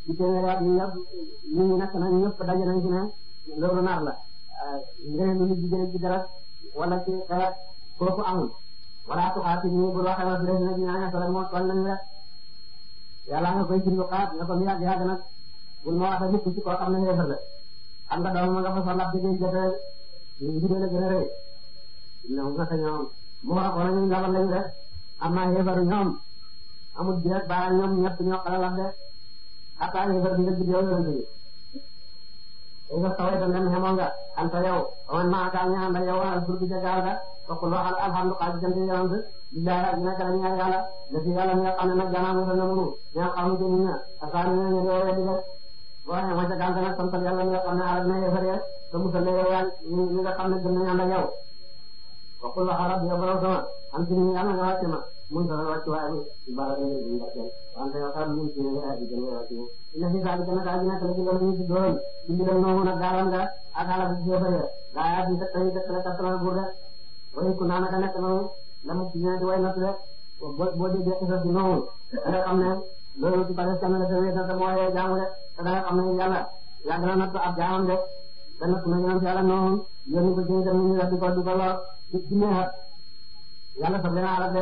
ci téeméeri at ñu ñëpp ñu ngi nekk nañ ñëpp daje nañ ci ne loolu nar la ngeen lu nit jigéen ci dara wala ci xeet kooku amul wala tuxaati nii bu waxee wa dina dina ne solo moo toll nañ rek yàlla nga koy jënd xaat nga ko mu yàgg yàgg nag bul ma wax nit ci koo xam ne xeefar la xam nga doom ma nga fa sa ndax dégg jotee ñu la gën a rëy ñoom naka ñoom mu wax wala ñu labal lañu rek am naa xeefaru ñoom amul bi rek baa ñoom ñett ñoo xala wax de xataa xeefar bi nga gis yow yonent bi léegi nga saway tam dem xemoo nga anta yow man maa kaa ñaan da yow al furbi ca gaal ga waxul waxal alhamdulilah di jant yonent billahi ak nekk la ñaan yàlla la fi yàlla mi nga xam ne nag gannaaw mosal na mu ñi nga xam ne jënd na asaani na ñu doon weddi rek boo xamee ma ca gaal ga nag santal yàlla mi nga xam ne alal na yéefar ya te musal na yow yàlla ñi nga xam ne gëm nañu ànd ak yow waxul waxal rabbi yow borom sama am ci ni yàlla nga wàcc ma mun sa wàcc waaye bi bala nga ñu barkeel wante yow tam mun ci ne ay gën a wàcc ina fi saali gën a kaa ji nekk la ci loolu ñu ci doon ci mbiram noomu nag gaalam nga ak ala bi yéefar ya gaa yaa fi teg tañu teg la kattanal buur de way ku naan ka nekk noonu la mu ci ñëwee di way natt rek boo boo déggee xisa bi noonu da nga xam ne loolu ci bale kenn la sa wéet na te moo yee jaamu de te da nga xam ne yàlla yàgg na natt ab jaamam de te natt na ñoom ci yàlla noonu yónni ko ci ñu dem ñu di ko di ko lor ci ci neexat yàlla sax dina arab de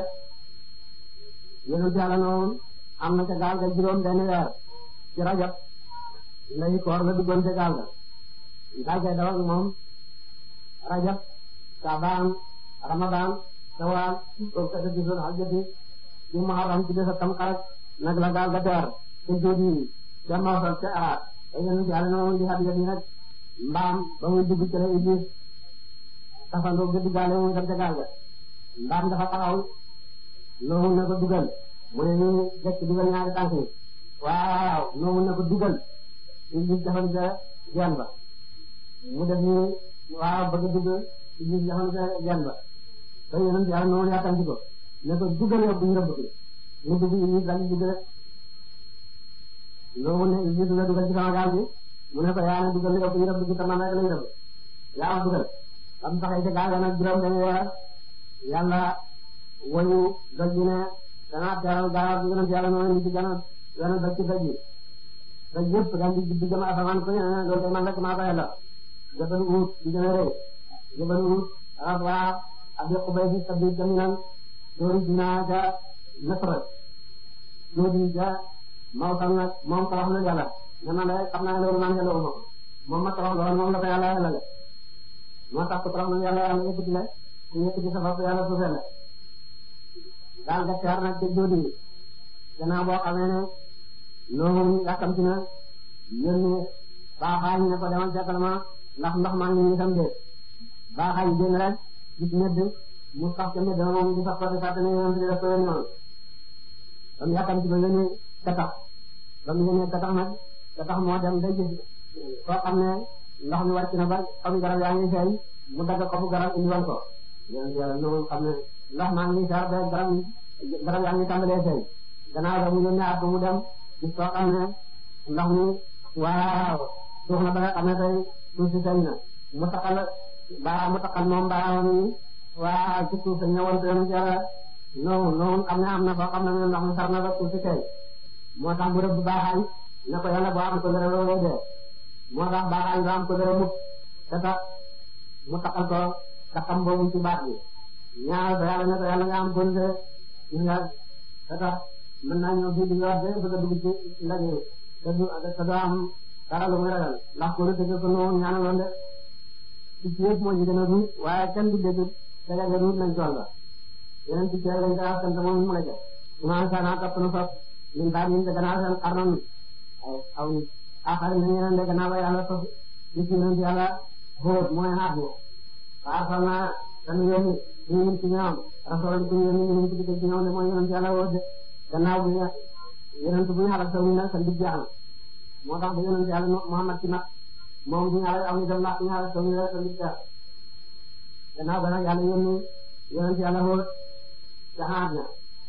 yónni ci yàlla noonu am na ca gaal ga juróom benn weer ci rajab lay koor la duggoon ca gaal ga gaal gay daw ak moom rajab saabaan ramadan sawaal boobu kat a gisoon aljati ci muharram ci bés a tam xarak nag la gaal ga teer te jóodi ca Mawsal ca Araat te yéen ci àll na moom di xam yéen nag mbaam ba muy dugg ci la Iblis tafandoo ga duggaale muy dem ca gaal ga mbaam dafa taxaw loolu na ko dugal mu ne ñu jekk dugal ñaari tànk yi waaw loolu na ko dugal Iblis defal ca genn ba mu def ni waaw bëgg dugg Iblis defal ca genn ba te yéen ci àll na moom yàkkanti ko ne ko dugal yow bu ñu rëbb mu dugg Iblis daal di dugg rek loolu ne Iblis la dugal ci sama gaal gi mu ne ko yaa ne dugal yow bu ñu rëbb ci sama rek lañ rëbb yaa ma dugal am taxay ca gaal ga nag juróom dañu weer yàlla woyu doj bi ne danaa teeral gaal bi yonent yàlla noonu ci gën a gën a doj ci doj yi doj yëpp daal di di jëm asamaan ko ne loolu kay man rek maa ko yàlla jabal uut di gën a rëy jabal uut rafa ak yokku bay fi sabbi jaminan doori dinaa ca nasra doori ca mawsal nag moom tabax na yàlla ne man de xam naa loolu man yàlla uma moom ma tabax loolu moom la ko yàlla yàlla moo tax ko tabax na yàlla yàlla yëkkati la ku yëkkati sa bopp yàlla suufee la daal ga teer nag ca jóodi gannaaw boo xamee ne noonu yàkkamti na yónni baaxaañ ne ko demal seetal ma ndax ndox maa ngi nii sam de baaxaañ génn rek gis medd mu sax ca medd moom di sax ko di fàttali ne di def ko yónni noonu ba mu yàkkamti ba yónni katax ba mu yónnee katax nag katax moo dem day gis koo xam ne ndox mi wàcc na ba xobu garab yaa ngi feeñ mu dagg xobu garab indiwoon ko yéen yàlla noonu xam ne ndox maa ngi saar ba garab garab yaa ngi tàmbalee feeñ gannaaw da mu yónnee at mu dem gis koo xam ne ndox mi waaw suuf na ba nga xam ne tey suuf si feeñ na mu taxal baaraam mu taxal moom baaraam yi waaw ci suuf sa ñëwoon te yoonu jara noonu noonu xam ne am na foo xam ne ndox mi sar na ba suuf si feeñ moo tax bu rëbb baaxaañ ne ko yàlla boo am ko dara looloo dee moo tax baaxaañ doo am ko dara mukk te tax mu taxal ko taxam boobu ci baat bi ñaar ba yàlla ne ko yàlla nga am bonde gis nga te tax mën naa ñëw fii di nga wax de bëgg a dugg ci ndaje te du te doo am dara lu muy ragal ndax ko lu dëgg ko noonu ñaanaloon de ci ci yëpp moo ñu gën a ruut waaye kenn du dégg daga nga ruut lañ toll ba yeneen ci ceeb lañ koy askan te moom mu la jël imaam sana topp na foofu ñun daal ñu gannaaw seen xarnoon ay aw nit axari na ñeneen de gannaaw ba yàlla sos ci ci yonent yàlla xóot mooy xaat bu xaasal naa dañu yónni ñu ngi ci ñoom rasul ku yónni ñu ngi ci ci ñoom ne mooy yonent yàlla woo de gannaaw bi yonent bu ñu xalak saw ñu nag sa ndig jeex na moo tax ba yonent yàlla Muhammad ci nag moom bu ñu xalak aw ñu dem ndax bu ñu xalak saw ñu nag sa ndig jeex gannaaw ba nag yàlla yónni yonent yàlla xóot ca xaat na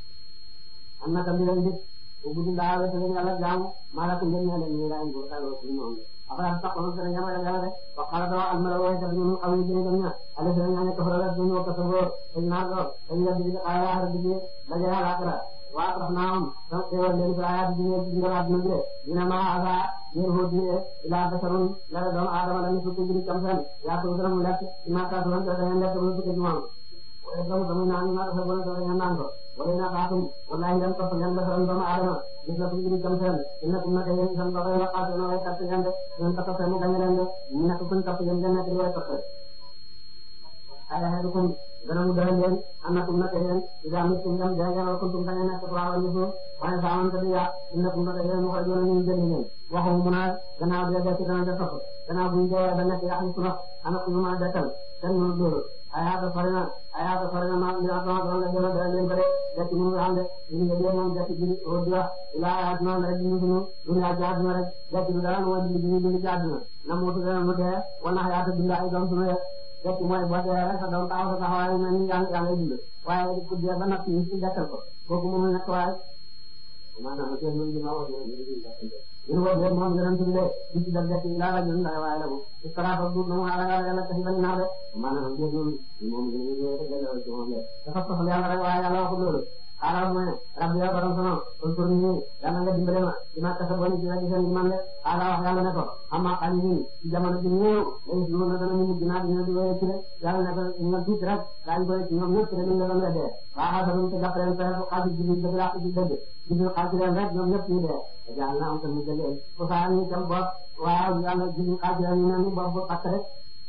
am na tam di leen dig bu guddi laa wete leen yàlla jaamu maa la ko ngeen ñaan ñu la ko talo ci moom après sax on sene ñama yàlla de wa qala dawa al mala wa ta ñu xaw ñu dem ña ala sene ñane ko fara du ñu ko so ko ñu na do dañu la dig ala har dig dañu ala akra waa tax naa am sama xéewal leen fi ayaat bi ñu ngi ngalaat dina jëlee ñu ne maa asa yéen foo jëlee ilaa basarun la doomu aadama la ñu fukki jëri cam seen yaa ko gën a mu lekk ci maa kaa doon da ngeen lekk bu fukki jumaa wala doomu doomu naan ñu maa dafa bon da ngeen naan ko wala na xaatum wallahi ngeen topp ngeen basaran doomu aadama gis la fukki jëri cam seen innakum naka yéen san ba koy waxaat na way katt ngeen de ngeen ko toppee mu gañe leen de ñu nekk kuñ topp yéen ngeen nekk di way toppee ala hadukum dana mu dara leen annakum naka yéen ida mittum ngam dee ngeen wala kuntum dañu nekk turaaba ñu suuf waaye saa man tadi yaa innakum naka yéen mu koy joona ñu jënd ngeen waxu mu naa gannaaw dee dee ci dana de topp gannaaw buñ dee ba nekk yaa xam su ndox ana ku ñu mën a dekkal kenn mënu dóoru ayaata sori na ayaata sori na ma ila sama doon la gën a dara leen ko de dekk mu ngi xam de ñu ngi dee moom dekk ji o di wax ila ayaat noonu rek ñu sunu dunya jaaduna rek dekk du dara mooy dindi dindi dindi jaaduna na muutu dana mu dee wala ayaata dund ay doom sunu rek dekk mooy boo dee rek sa doom taxaw sa taxawaay mel ni yaa ngi yaa ngi dund waaye ku dee ba natt ñu ci dekkal ko kooku mënul nekk waaye maanaam seen mën dina wax ñun boobu léegi moom yonent bi de di ci def dekk laa la jël ndax waaye la bu ci saraafa du na mu ala yàlla taxi bañ naa de maanaam jéeg moom moom ñu ngi delloo ci moom de dafa soxla yàlla rek waaye yàlla waxul loolu xaaral mu ne rabbi yow borom sama pour ni yàlla nga dimbale ma ci ma kasa boni ci la giseen gi man de xaaral wax yàlla ne ko amma xali nii ci jamono ji ñëw lay si woon na dana ñu mujj naa dina di wéye ci de yàlla ne ko ñu tuuti rek daañu koy ci ñoom ñëpp rek ñu la doon weddee waaw xaaral te jàpp leen fexe xaaju ji dëgg laa ko ci dëgg jibril xaaju leen rek ñoom ñëpp ñu dee yàlla na am tam mu jëlee ko saa ñu tam bopp waaw yàlla jibril xaaju leen ñu ne ñu bopp bu fàtt rek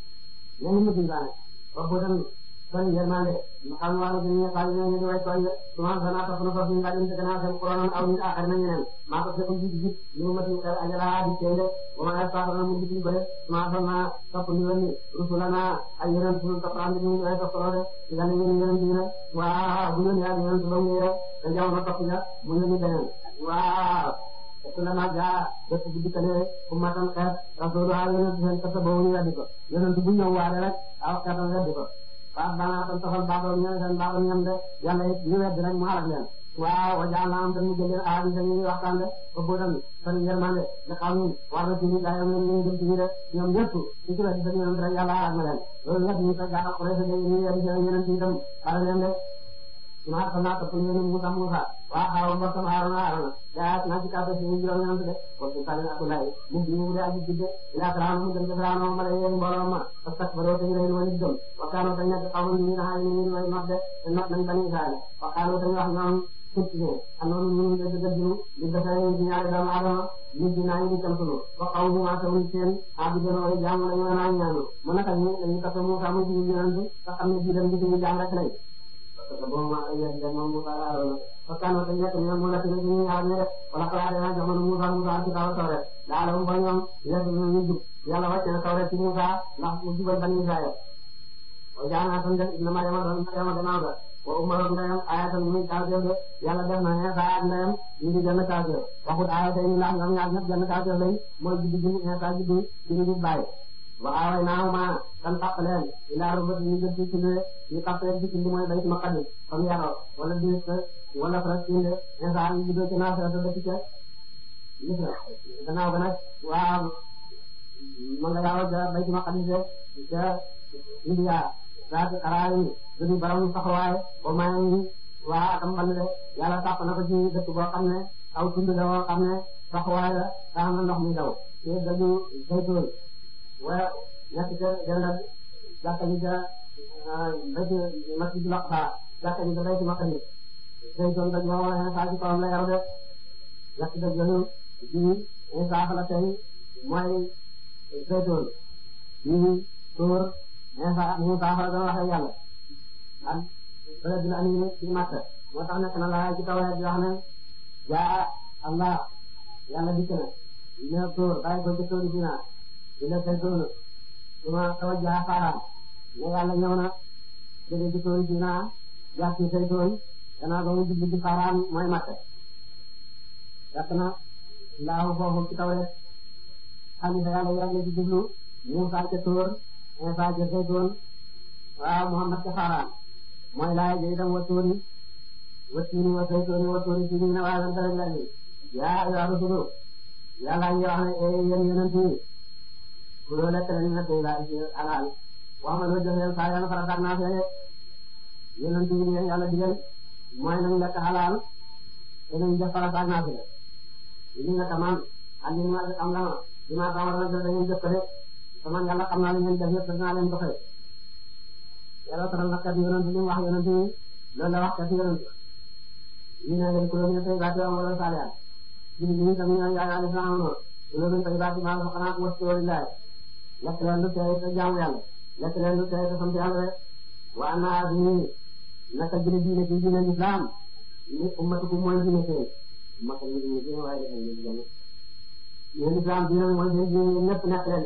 ñenn ñu dingaane bopp bu tam kon yërmande ñu xam wàllu bi ñu xaaj ñu di way tooñ de souvent danaa topp na foofu ñu nga dem te gannaaw seen couronne aw nit axar na ñeneen maa ko fekk jiit jiit li mu mati xel ajala di teende wa ma ay saafara mu gisuñ ko de souvent sama topp ñu yónni rusulana ay yeneen sunu topp am ñu way topp de ci gane yéen yeneen bi nag waaw bu yónni ak yeneen su ba mu rek te jamono topp nga mu yónni beneen waaw kulama jaa bépp bu dikkalee ummatan xeet rasulu ha yeneen seen kasa boobu ñu weddi ko yeneen bu ñëw waare rek aw xeetam weddi ko waaw daanaka tam taxal baaxoon ñoom seen baaxoon ñoom de yàlla it ñu wedd rek mu xalak leen waaw wajaal naa am tam ñu jël leen aar ñu ñuy waxtaan de ba boo dem seen yërmande nga xam ni war na ci ñu gaa yam ñu dem ci ñu de ñoom ñëpp ci ci wedd seen yonent rek yàlla xalak na leen loolu ñëpp ñu ko gaa xure sa ñu wedd seen yonent itam xalak leen de maa xam naa topp ñu ne Musa Musa waa xaaral mbokk sama Haaruna Haaruna yaa naa ci kàddu si juróom ñeent de kon su tawee ak lay mu bi mu de aji jidde ila Firawna mu dem ca Firawna ma lay yéen mbooloo ma parce que baroo tañu leen wani gëm wakkaano tañ nekk xaw ñu na xaay ñu way not de te not nañ bani Israël wakkaano tañ wax ñoom sutine anoonu ñu de dëggal ñu di defee ñu ñaari doomu Adama nit ñi naa ñu di tam sunu wa xaw ñu ma tawuñ seen abi gën way jaamu lañu naa ñaanu mu naka ñu dañu topp Musa mu jiwu ñaan bi nga xam ne bii dem gi ñu jaam rek lay parce que boobu maa ngi leen di moom Moussa laa doon parce que am na dañu nekk ñoom mu nekk ñu ñu ñaar ñu def wala xalaat dina jamono Moussa Moussa ci kaw tawret daal ba ñoom lekk ñu ñu jub yàlla wàcce na tawret ci Moussa ndax mu jubal bani Israël wa jaana tan def inna Maryama doon Maryama gannaaw ga wa umma ndeyam ayatan muy kawteef de yàlla def na Insa ak ndeyam ñu ngi jënd kawteef waxut ayatay ni ndax ñoom ñaar ñëpp jënd kawteef lañ mooy juddu gi Insa juddu ci ñu bàyyi waaw naaw ma kan tàpp leen ilaa rubat ñu jëm ci cinde ñu tàpp leen ci cinde mooy bayt maqdis comme yaroo wala dis wala Palestine de Insa ñu juddoo ci Nasara te dëkk ca Misra gannaaw ga nag waaw ma nga yaroo ca bayt maqdis de ca India saati xaraay gëdu baram saxawaay ba may waa atam mbal de yàlla tàpp na ko ci dëkk boo xam ne aw tund la boo xam ne saxawaay la tax na ndox mi daw te gëdu zaytoon wala ñett ca jëndal jàkka ji ca béykat masjidul aqsa jàkka ji ca béykat maqdis zaytoon daj moo wala Insa ci kawam la yaru de ñett daj yooyu ji Insa la tey mooy zaytoon ji tóor Insa Musa fa la doon waxee yàlla ak bële bi la andi ci Makka moo tax nekk na la ci kaw di wax ne jaa Allah yàlla dikk na ñu tóor bàyyi ko ci tóori Sinaa di la saytoon suma tawajjaha Faaraan ne yàlla ñëw na jóge ci tóori Sinaa jaar ci saytoon gannaaw ba mu jublu ci Faaraan mooy Makka fekk na laahu foofu ci kaw rek xalifa yàlla yàgg ci jublu Muusaa ca tóor Insa ca saytoon waaw Muhammad ca Faaraan mooy laay ja itam wa tóori wa tiini wa saytooni wa tóori tiini na waa dara la ni yaa ayyuha rusulu yàlla ngi wax ne yéen yonent yi ku loo lekk leen na tey laa ci alal wax ma loo jox leen saa yàlla farataag naa fee yonent yi leen yàlla digal mooy nañ lekk halal danañ def farata ak naafila li nga tamaan ak li ma am la li ma tamal la da ngeen jëf ko de sama yàlla xam naa li ngeen def yëpp dinaa leen doxee yàlla taral na kat yonent li mu wax yonent yi loolu la wax kat yonent ñu ne leen kuréel ñu tey baati am wala saaliyaat ñu ñu tam ñu yaa yaa def am no kuréel ñu tey baati maa xanaa ko wasi walillahi lekk leen lu tey te jaamu yàlla lekk leen lu tey te sant yàlla rek wa naa bi naka jële diine ci diine islam ni ummatukum mooy diine tey maka ñu diine diine waaye dafa ñu diine yéen islam diine mooy seen diine ñëpp nekk leen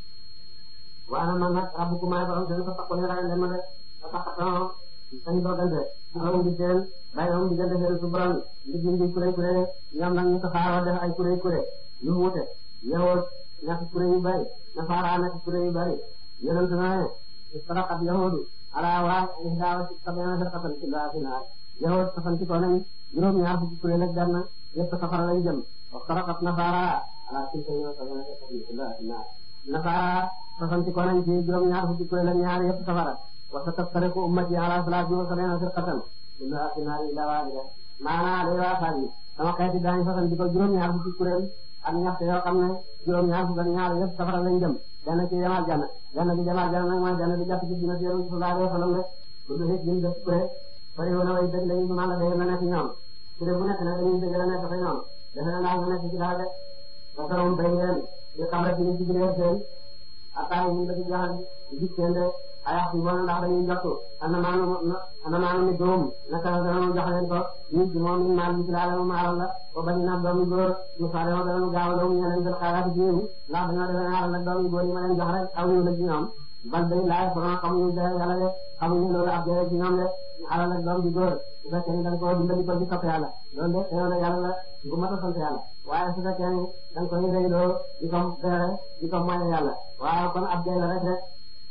waaye man nag rabbukum maay borom seen ko takko ne ragal leen ma de ko takkatoo sañ dogante ñoom di seen bay moom diggante seen su borom ndig ndig kuré kuré ñoom nag ñu tasaaroo def ay kuré kuré yu wuute yow nekk kuré yu bari nasaara nekk kuré yu bari yonent na ne istaraqat yahudu ala waa ihdaa wa sab'iina firqatan kullahaa fi naar yahud tafanti ko nañ juróom ñaar fukki kuré ak benn yëpp safara lañ jëm wa istaraqat nasaara ala tilka wa sab'iina firqatan kullahaa fi naar nasaara tafanti ko nañ ci juróom ñaar fukki kuré ak ñaar yëpp safara wa sataftariqu ummati ala salaasin wa sab'iina firqatan kullahaa fi naar illaa waahida maanaa day waa saa yi sama xeeti daañu fasanti ko juróom ñaar fukki kuréel ak ñatt yoo xam ne juróom ñaar fukk ak ñaar yëpp safara lañ jëm benn ci demal janna benn bi demal janna nag mooy benn bi jàpp ci dina téeru sallallahu alayhi wa sallam rek bu du hit liñ def kuré bari woon way dëgg lañu mën la day na nekk ñoom kuré bu nekk nag dañuy dëgg la nekk fa ñoom defe na naa nga nekk ci daal de ba taroom bay ngeen di xam rek ñu ci biir seen ataay ñu la ci jaxal gis seen de ayax bi bon ndax dañuy jottu ana maanu ana maanu mi doom naka la dana jox leen ko ñu ci moom min maal bi ci laala mu maaral la ba bañ na doomu góor ñu faale ma dana gaaw a doomu ñeneen jël xaaraati ci ñu ndax dañoo defe naaral nag doomu góor yi ma leen jox rek aw ñu la ci ñoom bal day laay borom xamuñu de yàlla de xamuñu loolu ab jëre ci ñoom de xalal ak doom bi góor su fekkee ni da nga ko dimbali ko ci topp yàlla loolu de xëy na yàlla la bu mat a sant yàlla waaye su fekkee ni da nga koy réyloo di ko beere di ko moye yàlla waaw kon ab jëre rek rek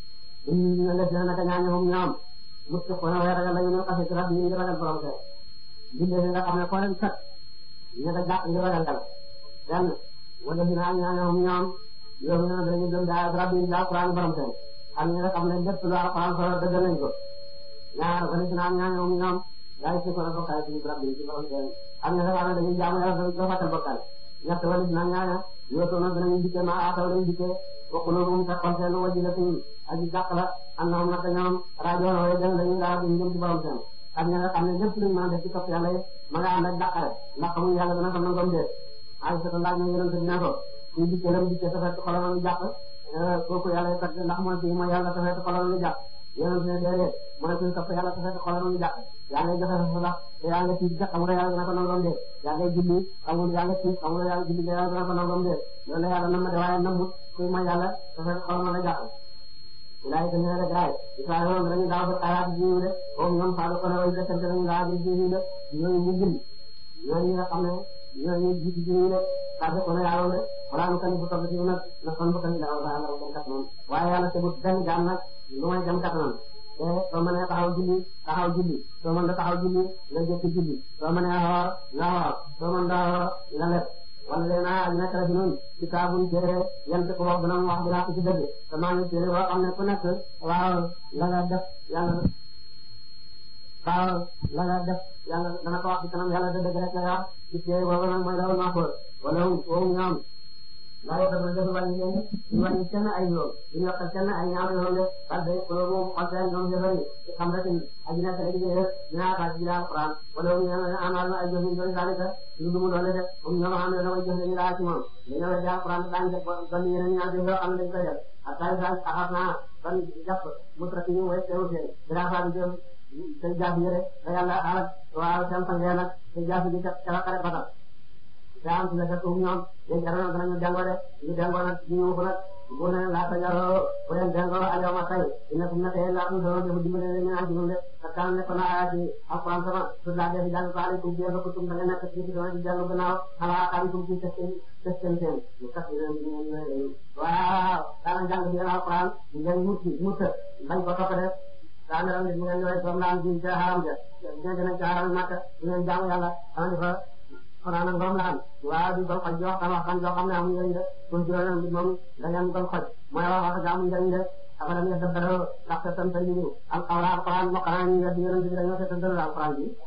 ñu ne def na naka ñaañu moom ñoom mos ko xoolee waaye ragal la ñu ne xasee ci rab yi ñu ragal borom kër bindee nga xam ne koo leen fekk ñu ne jàpp ñu ragal yàlla benn wala dina am ñaañu moom ñoom yow ñu ne dañuy dem daal rab yi daal Alxuraan borom kër am ñu nga xam ne lépp lu Alxuraan solo dëgg nañ ko ñaar wala dina am ñaañu moom ñoom daal ci ko la bokkaale ci rab yi ci borom kër am ñu nga xam ne dañuy jaamu yàlla dañuy fàttal bokkaale ñett wala dina ñaañu yoo toog nag dinañu dikkee ma aataw lañu dikkee waqulubuhum fekkoon seen wajilatun aji jàq la annahum naka ñoom rajoona way dem dañuy laa duñ jëm ci borom seen ak ña nga xam ne lépp luñ mën a def ci topp yàlla yi ma nga ànd ak dàqare ndax xamuñ yàlla dana xam na ngom dee ay sa laaj ñu yonente dina ko kuy dikkee lam dikkee sa fekk xolam a ngi jàq kooku yàlla yi tagg ndax mooy kii mooy yàlla sa fekk xolam a ngi jàq yonente ne déedéet mooy kuy topp yàlla sa fekk xolam a ngi jàq yaa ngay joxe sa sax te yaa nga tiit xam nga yàlla dana ko nangam dee yaa ngay julli xamul yaa nga tiit xam nga yàlla julli yàlla dana ko nangam dee loolu yàlla nam ma de waaye namut kuy mooy yàlla sa fekk xolam a ngi jàq ilaay ka ñëwee rek gaay Israël moom dañuy daaw ba xalaat jiw de comme ñoom Fadou Koné way desante dañuy daaw di jiw de ñooñu ñu gën ñooñu nga xam ne ñooñu jiitu jiw de Fadou Koné yàlla de wala nu kan bu toog ci nag na kon bu kan daaw daa la ko kat noonu waaye yàlla te bu benn jaam nag lu may jam kat noonu te soo mënee taxaw julli taxaw julli soo mën da taxaw julli nga jëkk julli soo mënee xoor nga xoor soo mën da xoor nga leb wala léegi naa nekk la fi noonu kitaabun téere yent ko wax dina wax dinaa ko ci dëgg te maa ngi téere boo xam ne ku nekk waaw la nga def yàlla waaw la nga def yàlla dana ko wax ci kanam yàlla dëgg rek lay wax ci téere boobu nag mooy dawal maafoor wala woowu ñoom laa yoo xam ne dafa wàññi leen ñu wàññi kenn ay yoon ñu yokkal kenn ay ñaar yoon de parce que ko moom xol seen ñoom jëfari xam rek aji nekk ay liggéey dinaa kaa ci alquran wala ñu amal na ay jëf ñu doon zalika lu dumu doole de comme ñoom xam ne dama jëf ñu laa ci moom dañoo wedd alquran daañu def ban yeneen ñaar yoo xam ne dañ koy def ak tay sa axaf naa ban jàpp mu trati ñu way teew seen dara fa jëm te jaaf yi rek da yàlla alak waaw seen sangee nag te jaaf yi ca ca xare batal daa am ci la fekk ñoom léegi dara danañu jàngoo de ñu jàngoo nag ñu yuuxu nag bu ne laata jaroo bu leen jàngoo alyawma tey dina ko nekk laa ko doon def dimbale leen ñu naan ci ñun de parce que am na ko naa ci alquran sama su laa def jàng ko alaykum ci ko tum da nga nekk ci doon di jàng gannaaw xalaa xaalikum ci testeen testeen seen ñu kat leen ñu ñu waaw daana jàng bi alquran ñu ngeen mucc mucc bañ ko topp de daana ram ñu ngeen ñooy doom naan ci haram ja ñu gën a ci haram makka ñu ngeen jàng yàlla am di fa xanaa nag moom la am waaw di ko xoj joo xam waxtaan joo xam ne amuñu njëriñ de pour juróom bi moom dañu ko xoj mooy wax wax amuñu njëriñ de afalam yadabbaru ndax seetantal ñu alquran alquran mokkanaa ñu wedd yonent bi dañoo seetantal alquran bi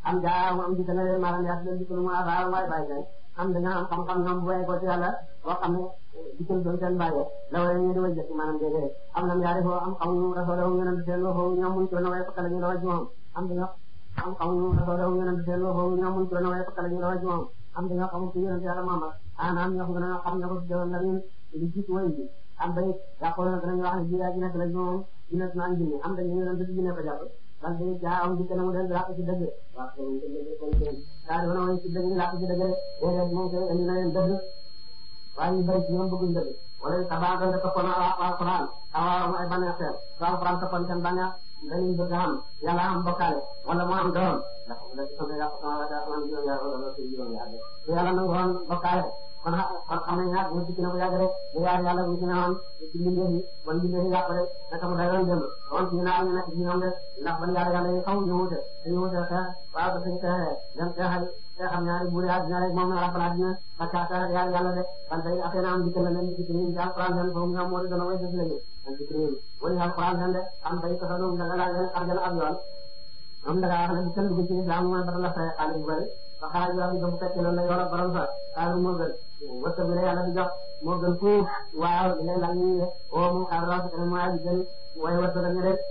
am jaa am di tane leen maanaam yaa leen di ko lu mu asaar waay bàyyi kay am dañoo am xam-xam ñoom bu bàyyi ko ci yàlla boo xam ne dikkal doon seen bàyyee la way ñu di way jëkk maanaam déedéet am nam yaari foo am xamuñu rasoolahum yonent seen loo foofu ñoom muñ ko na way fakka la ñu la way ci moom am dañoo am xamuñu rasoolahum yonent seen loo foofu ñoom muñ ko na way fakka la ñu la way ci moom am dañoo xamul ci yonent yàlla Muhammad anaam ñoo ko gën a xam ñoo ko jëloon la ñu li jiitu way bi am bay yàqoo na danañu wax ne ji yaa ji nekk la moom ji nekk naan jinne am dañu yonent bi jinne ko jàpp parce que jaa am dikk na mu del làq ci dëgg waaw daa di wana way ci dëgg làq ci dëgg déedéet moom koy indi na leen dëgg waaye ñu bëri ci ñoom bëgguñ dëgg wala tabax doon toppoon alquran awaaram ay bànneex seen su alquran toppoon seen bànneex dañuy bëgg am yàlla am bokkaale wala mu am doom ndax da ci sama yàq sama wala man juróom yaar wala ci juróom yaar su yàlla nangu woon bokkaale kon kon xam nañ ñaar mu dikk na bu yàgg rek bu yaar yàlla bu ci ne woon ci mbindeef yi bon mbindeef yi yàq rek naka mu dayoon dem woon ci naa ñu nekk ci ñoom de ndax ban yaar yàlla yi xaw ñu wute dañu wute xeex waaw ba suñu xeexee dem xeexal xeexam ñaari buur yaa dina rek moom na rabbal adina ak kaata yaar yàlla de ban tey affaire am dikk na leen ci ci alquran leen foofu ñoom moo di doon way def lañu ak ci réew wala alquran leen de am bay ko doon da nga laaj leen arjana ab yoon am da ngaa wax ne bu kenn dugg ci islam mooy ba la fay xaalis bu bëri ba xaalis yoo xam ne bu fekkee loolu la yor ak borom sa xaalis moo gën wërsëg bi la yàlla di jox moo gën fuuf waaw di lay laaj ñu ne oo moom xaalis loo xam ne mooy aji gën waaye wërsëg ñu rek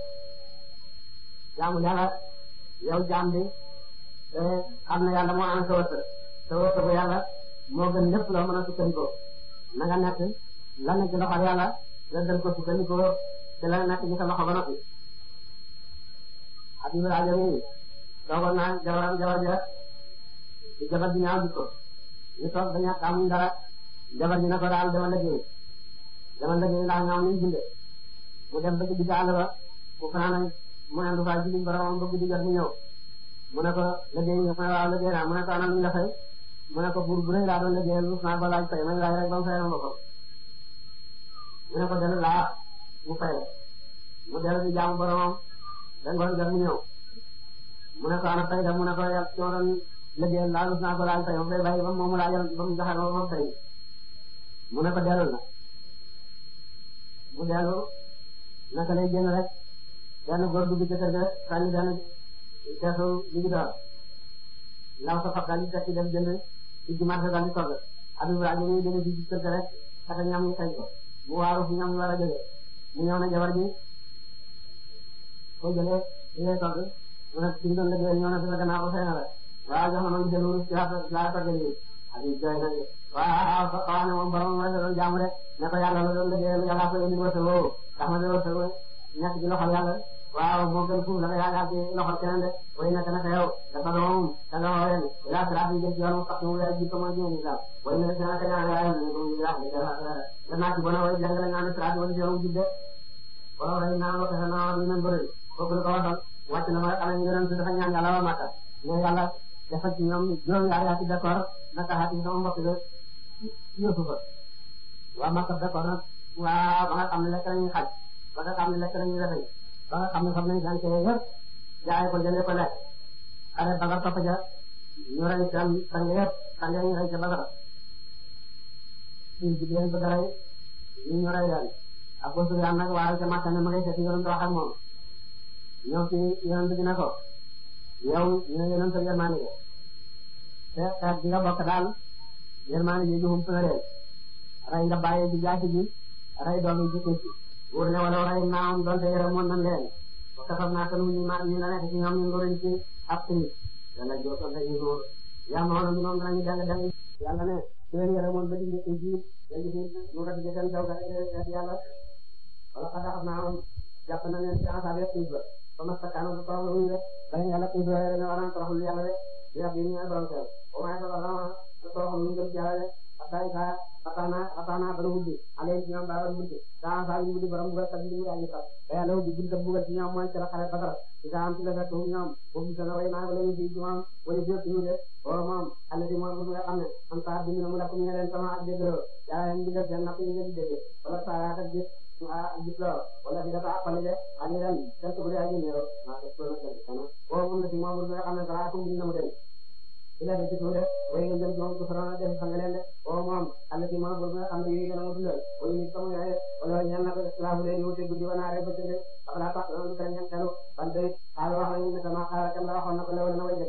jaamu yàlla yow jaam bi te xam ne yàlla moo am sa wërsëg sa wërsëgu yàlla moo gën lépp loo mën a sukkandikoo na nga nekk la nekk ci loxo yàlla nga dal ko sukkandikoo te la nekk ci sa loxo ba noppi Habib rajo bi toogoon naa jabaram jabar ja ci jabar ji ñaaw jikko ñu toog ba ñàkk amuñ dara jabar ji na ko daal dama liggéey dama liggéey ndax ñoom ñu bindee mu dem ba ci digg àll ba mu fanaan mu ne lu faa julli boromam ba guddi jot mu ñëw mu ne ko liggéey nga mu ne waaw liggéey naa mu ne ko anam ñu la fay mu ne ko buur bu rëy laa doon liggéeyal rus naa ba laaj fay man laaj rek ba mu fayal ma ko mu ne ko dellu laa mu fay mu dellu di jaamu boromam da ngoon jot mu ñëw mu ne ko ana fay da mu ne ko yàlla ci ma doon liggéeyal laa rus naa ko laaj fay ma fay bàyyi ba mu laajal ba mu joxe ma fay mu ne ko dellu na mu dellu naka lay génn rek benn góor dugg ci kër ga sànni benn keesu liggéey door law sa fab daal di tekki dem jënd ci ci marché daal di togg Habib rajo muy dégg ci kër ga rek xata ñam ñu xëy ko mu waaru fu ñam ñu war a jógee mu ñëw na jabar ji ko jëlee li ngay togg mu ne ci doon liggéeyal ñëw na fi la gannaaw ba fay na la waaw jox ma ma jël wurus ci laa togg lii Habib jooy na waaw ko wax ne moom borom rek la doon jaamu rek ne ko yàlla la doon liggéeyal yàlla ko indi wërsëg woowu tax ma de wërsëg nekk ci loxol yàlla waaw moo gën fuuf la nga yaakaar ci loxol keneen de way nekk naka yow dafa doon da nga woo leen ila siraat yi jëm ci yoon mu sax mu weer ji ko mooy diine islam way nekk naka ñaan yaay ne ko ñu wax de naa ci bona way jàngale nga ne siraat wala yow jidde wala way naa ko tax naa ñu men bëri kooku la ko waxal wàcc na ma xale ñu gënoon dafa ñaan yàlla wa makka ne yàlla dafa ci ñoom juróom yaar yaa ci d'accord naka xaati sama mbokk de yóbbu fa waa makka d'accord nag waaw ba nga xam ne lekk nañu xaj ba nga xam ne lekk nañu rafet ba nga xam ne xam nañu gàncax yëpp jaay ko jëndee ko lekk xale ba nga topp ja ñu rey seen sang yëpp sang ñu rey ca Badara suñu jigéen ba dara ñu ñu rey leen ak boo suñu nag waaye ca Makka ne ma ngay seet yonent wax ak moom ñëw ci yonent bi ne ko yow ñu ne yonent yërmaane gi te xeet bi nga bokk daal yërmaane gi juhum suna leen rey nga bàyyi ji jaasi ji rey doom yi jikko ci wóor ne wala rey naam donte yërëmoon nañ leen ba kasam naa kan ñu ma ñu la nekk ci ñoom ñu ngoroñ ci ab tini yàlla jootoon dañu góor yaa ma woon ñoom danañu dang dang yàlla ne su leen yërëmoon ba digg ci jiit dañu fi ñu rafet jëkkën jaw ga yàlla wala xada xam naa woon jàpp na leen ci asaab yëpp xiif ba ba ma sakkaano ba torox lu ñu rek dañu yàlla xiif la dañu war a toroxlu yàlla de di rab yi ñu ay borom kër au moins ko dama toroxlu ñu gëm ci yàlla de atay sa atana atana bana wuddi aleen ci ñoom daa war wuddi daa saa ñu wuddi borom bugal kat ñu aji sax te yàlla wuddi bunta bugal ci ñoom mooy ci la xare Badar ci daa am ci la fekk ñoom boobu sana way naa wala ñu fi ci moom wala jëf ñu de o moom alla di moom nga xam ne am saa bi ñu mu la ko ñu leen sama ak déglo yaa leen digal seen napp ñu leen dégg wala saa yaa ak gis ah gis la wala di dafa appale de ani ren seen tugul yaa ñu ñëw ma ko na ko kana o moom la ci moom nga xam ne dara ko ñu mu dem ila de ci tuude way nga jëm joom ko farana def fa nga leen de o moom alla ci moom nga xam ne yi gëna mo dundal way nit sama yaay wala ñaan na ko islamu leen wuté guddi wana re ba tëdd wala tax na ko ñaan talu ban day xaal wax nañu ne sama xaar kam la waxoon na ko lewal na way jëkk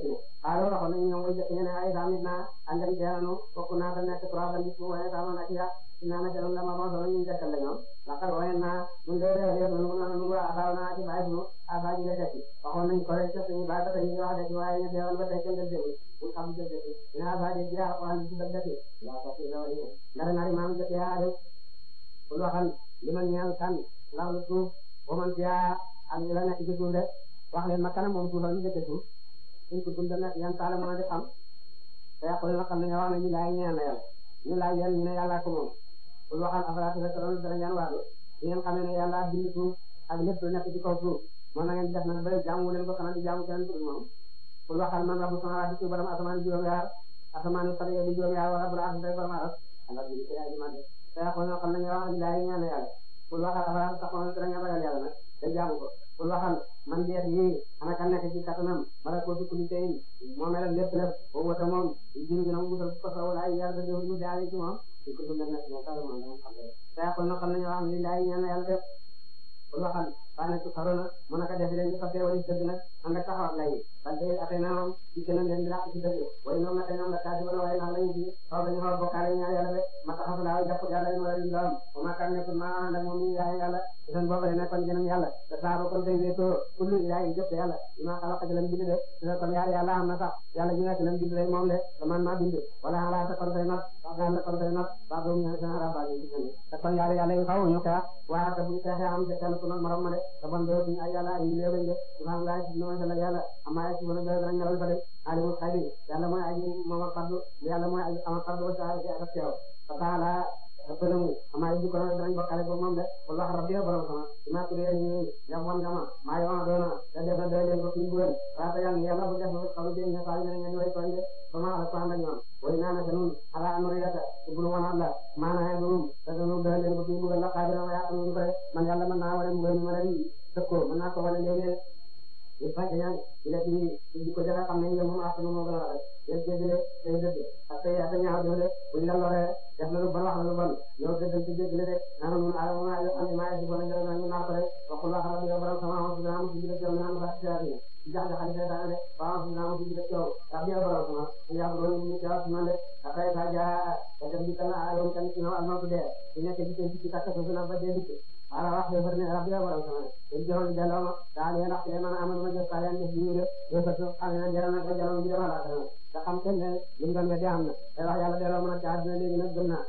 xaaral waxoon nañu ñoom way jëkk ñu ne ay damit naa andem teelanu bokk naa da nekk trois ba nit waaye sama na ci ya naa na jalum la ma bon solo ñu jëkkal la ñoom laqad wayen naa ñun de de de nu nu nu asaaw naa ci bàyyi sunu asa ji la tekki waxoon nañ ko rek ci suñu bàyyi ba tey ñu wax de ci waaye ñu deewal ba tey kenn del déglu ñu xam ci dëgg ina asa ji ji alquran ci dëgg ci la ko ci lawali ndara nari maam jëkk yaa de kul waxal li ma ñeel kan ndax lu suuf ba man fiyaa ak ñu la nekk ci suuf de wax leen ma kanam moom suufal ñu dëkk suuf suñ ko dund nekk yan taala mën a di xam te yàqul na xam ne nga wax ne ñu laay ñeel na yàlla ñu laaj yéen ñu ne yàlla ko moom kul waxal afala tazakkaruun dara ngeen waadu di ngeen xamee ne yàlla bind suuf ak lépp lu nekk ci kaw suuf moom na ngeen def nag ba jaamu leen ko xanaa di jaamu keneen ku dul moom kul waxal man rabbu samaawaati ci borom asamaan juróom-yaar asamaan yu sare di juróom-yaar wala bu raas day borom aras Allah bi ci ay man te yàqul na xam ne nga wax ñu laay ñeel na yàlla kul waxal afala tattaquun dara ngeen ragal yàlla nag te jaamu ko kul waxal man jeex yi ana kan nekk ci kattanam bala ko ci kulli tey moo mel lépp lépp boobu wata moom jiw gi nag musal ko sa wala ay yàlla def ñu daal ci moom di ko dundal nekk moom kala moom moom xam te yàqul na xam nañu wax li laay ñaan yàlla def kul waxal fa nekk xarona mu naka def leen ñu fàtte wala dëgg nag ànd ak taxaw ak lay parce que atay naa moom ci keneen leen di laq ci dëgg way ñoom nag ñoom la kaasi wala waaye naa lañu ci xaw dañu xaw bokkaale ñaar yàlla de ma taxaw laa jàpp yàlla ñu wala ñu am wa ma kan nekkul ma ànd ak moom ñu yaay yàlla seen boobu de nekkoon gënam yàlla te saaro kon tey wéetoo kullu ilahi jëpp yàlla ima xalaqa ci lam bind de te kon yaar yàlla am na sax yàlla ñu nekk lam bind rek moom de te man maa bind wala ala ta kon tey nag wax ta kon tey nag ba doom ñu seen araba ñu ci te kon yaar yàlla yi xaw ñu xeex waa te bu xeexee am ci kenn ku noon morom ma de te bon do ñu ay yàlla ay ñu leew de subhanallah ci ñu la yàlla amma ci mëna do dara ñalal fa de alimul xaybi yàlla mooy aji moom ak fardu yàlla mooy aji am fardu wa sa'a ci ak teew fa taala ëppalamu amaa yi ko danañ bokkale ko moom de wala rabbi borom sama ima ko dee ñu yam wan ngama maa yoona doona te def na doy leen ko fi mbugal waata yàlla yàlla bu def na xalu jëñ ne faal ñu ngeen way tooñ de ba ma ala ko ànd ak ñoom way naa naka nun ala amri yata ibnu wan alla maana dum te danu doy leen ko fi mbugal la xaabira ma yaa am ko de man yàlla mën naa wala mbugal mi ma leen tëkkoo mën naa ko wala léegi il faut que ñaan ila ci di ko jaga xam ne ñoom moom ak moom gën a rafet yéen jéggale day dëgg ak tey ak ñaaw doole buñ la loree def na lu bon wax na lu bon ñoo dëggal ci jéggale de naan mun ala ma yo xam ne maa ci bon ngara na ñu naa ko rek waxul la xam ne borom sama wax dina am ci dëgg yow naan ba ci yaati ci jax jax xalifa da de ba wax dina am ci dëgg yow rabbi borom sama ya do ñu ci wax man de akay ta ja ta dem di kana ayon kan ci no al mawtu de ñu nekk ci ci takka so na ba de dik ala wax de berne rabbi borom sama ñu joxon delloo ma daal yéen wax man amal ma jëf saa def lii de de fa so xam ne jaral na ko jaral bi dama la dara da xam kenn ne li mu doon weddi am na te wax yàlla delloo mën a jaar dina léegi nag gëm naa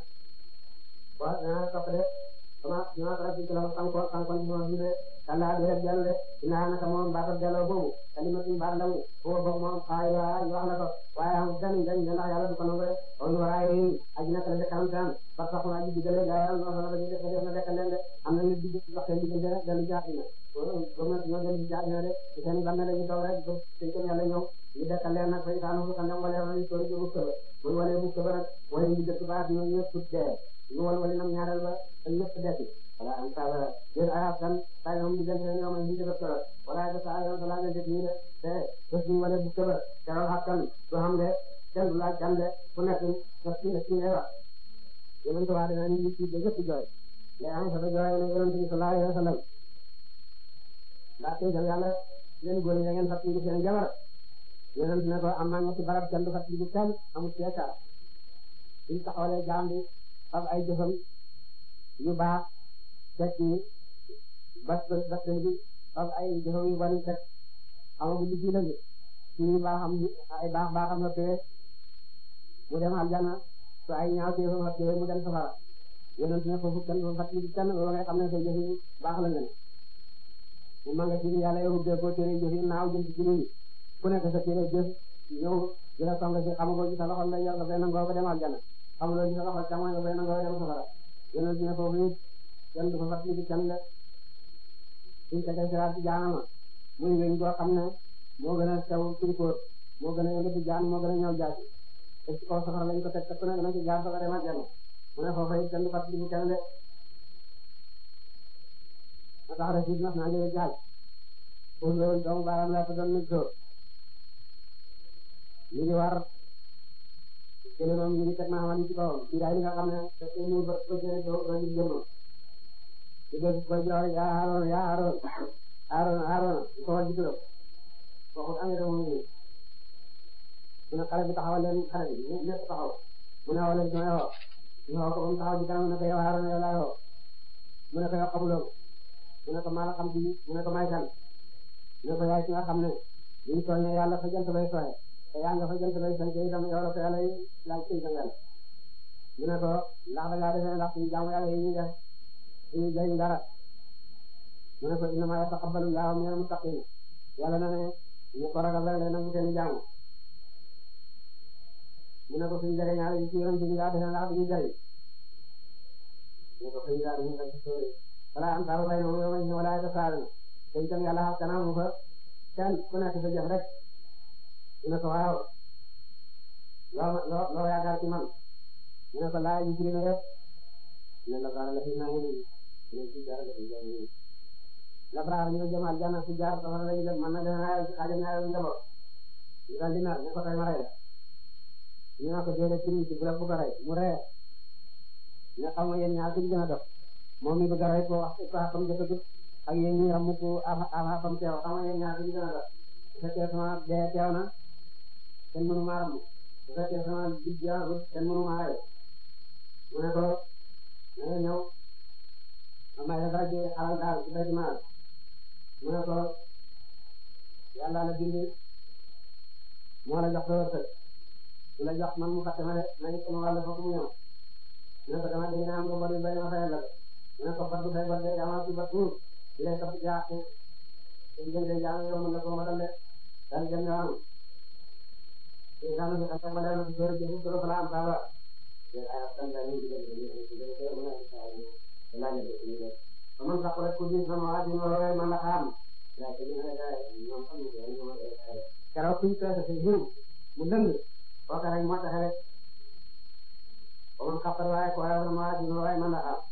waaw dinaa topp de sama dinaa faral di kilo xam ko xam ko ci sama biir de kàllaa bi rek dellu de dinaa naka moom baatal delloo boobu kalimatu baat la mu boobu boobu moom xaay waa ñu wax la ko waaye am gan gañ ne ndax yàlla du ko nangu de on waraay yi aji nekk la de kanam tan parce que xuma aji digale gaa yàlla noonu la dañuy def def na dekkal leen de am na nit digg wax seen diggante rek dellu jaar dina gom ñoo dellu jaar dina de seen bam ne dañuy toog rek ba seen këm yàlla ñëw ñu dekkal leen nag fay taanu fu xam ne wala wala sori ci bukka ba bu walee bukka ba nag wala ñu dëkk baat ñoo ñëpp dee ñu wal wali nam ñaareel ba te ñëpp desi wala am sala yéen ayaf kan tay moom diggante ñoo ma ñu dëkk solo wala da sa yoon la nga def nii de te bés ñu wale bukka ba keroog xakkan du xam de kenn du laaj kan de ku nekk daf ci ci ngay wax yonent waa dina ni ci de ñëpp jooy mais am sa jooy ne yonent bi sallallahu alayhi wa sallam daa tegal yàlla leen góor ñi da ngeen fàttali seen jabar yonent ne ko am naa ñetti barab kenn du fàttali kenn amul seekaar suñ taxawalee jaam bi fab ay jëfam yu baax teg ci bas bas bi fab ay jëfam yu bari teg xamagu li ci la gi suñu baaxam ay baax baaxam la tee mu dem aljana su ay ñaaw teefam la tee mu dem safara yonent ne foofu kenn du fàttali kenn loolu ngay xam ne say jëf yu baax la nga ne mu manga ci yàlla yow ubbee ko téere jëf yi naaw jëm ci ci nit ku nekk sa téere jëf ñëw di la song ci xamagoo ci sa loxo la yor nga fay nangoo ba dem aljana xamuloo ci sa loxo càmmoñ nga fay nangoo ba dem safara yonent ne foofu it kenn du ko fàttali kenn la suñ tegee siraat ci jaanama muy weñ goo xam ne moo gën a sew turkóor moo gën a yëngati jaan moo gën a ñëw jaasi te ci kaw safara lañ ko teg te ku ne dana ci jaar safara dem aljana mu ne foofu it kenn du fàttali kenn de ma tax rek nas naa leen jaaj pour loolu doomu baaraam laa ko doon nit dóor ñu ngi war jëlee moom ñu ngi teg naa xamante ci kawam ci daay li nga xam ne te ñu ba ba jëlee doo ba ñu jëmam di dégg ko jox yaa Aaron yaa Aaron Aaron Aaron ko war di turam waxul amee dama mu mu ne xale bi taxawal leen xale bi ñëpp taxaw mu ne woo leen ci may woo ñu woo ko ba mu taxaw ci kanam mu ne ko yow Haaruna yow laay woo mu ne ko yow xamuloo mu ne ko maa la xam ci mu ne ko may kan mu ne ko yaay ci nga xam ne buñ tooñee yàlla fa jant bay sooyee te yaa nga fa jant bay sant itam yow la ko yàlla laaj ci sa yàlla mu ne ko ndax da ngaa defee ndax suñu jaamu yàlla yi ñuy def suñu jëriñ dara mu ne ko innamaa yataqabbalu llaahu minal muttaqiin yàlla na ne ñu ko ragal rek nangu seen jaamu mu ne ko suñu jëriñ ñaari yi ci yoon bi daa defee ndax duñu jëriñ mu ne ko xëy na dañuy def sóore wala am saabu bay moom yow ma ñu wala tasaaluna te itam yàlla xam kanam mu fa kenn ku nekk sa jëf rek mu ne ko waaw loo loo loo yaakaar ci man mu ne ko laaj yu na yëpp ne la baara la fi naa ngi ne ci dara la fi jàng nii la baara ñu jëm aljanna fu jaar safara lañu dem man na def naa xaajal naa yow njaboot ñu daal di nar ne ko tey ma rey la ñu ne ko déedéet ci ci bu la bu ko rey mu ree ne xam nga yéen ñaar ku ci gën a dof moom mi bëgg a rey ko wax ko xam jëkkagut ak yéen ñi ramu ko ama ama fam teew xam nga yéen ñaar ku ci gën a dof bu fekkee sama dee teew na kenn mënu maa ramu bu fekkee sama dig jeexagut kenn mënu maa rey mu ne ko na nga ñëw ma may la dara ci alal daal ci béy maal mu ne ko yàlla la bind moo la jox sa wërsëg su la jox man mu fàtte ma de na it sama wàll foofu mu ñëw mu ne ko dama dégg naa am ko bari bay ma fayal la mu ne ko bat bu fay bat de dama ci bat tuur di lay topp jaa te jëm de jaa yow mën na ko matal de daal jëm ñoo am te daanu ci xasee ba leer na ci sóor jëfu solo fala am saaba man sax rek ku gis sama waa ji ma roy man la xam keroog suñu peese si jiw mu dëng kooka rek moo taxe rek ba man xappar waaye ko waaye sama waa ji ma roy man la xam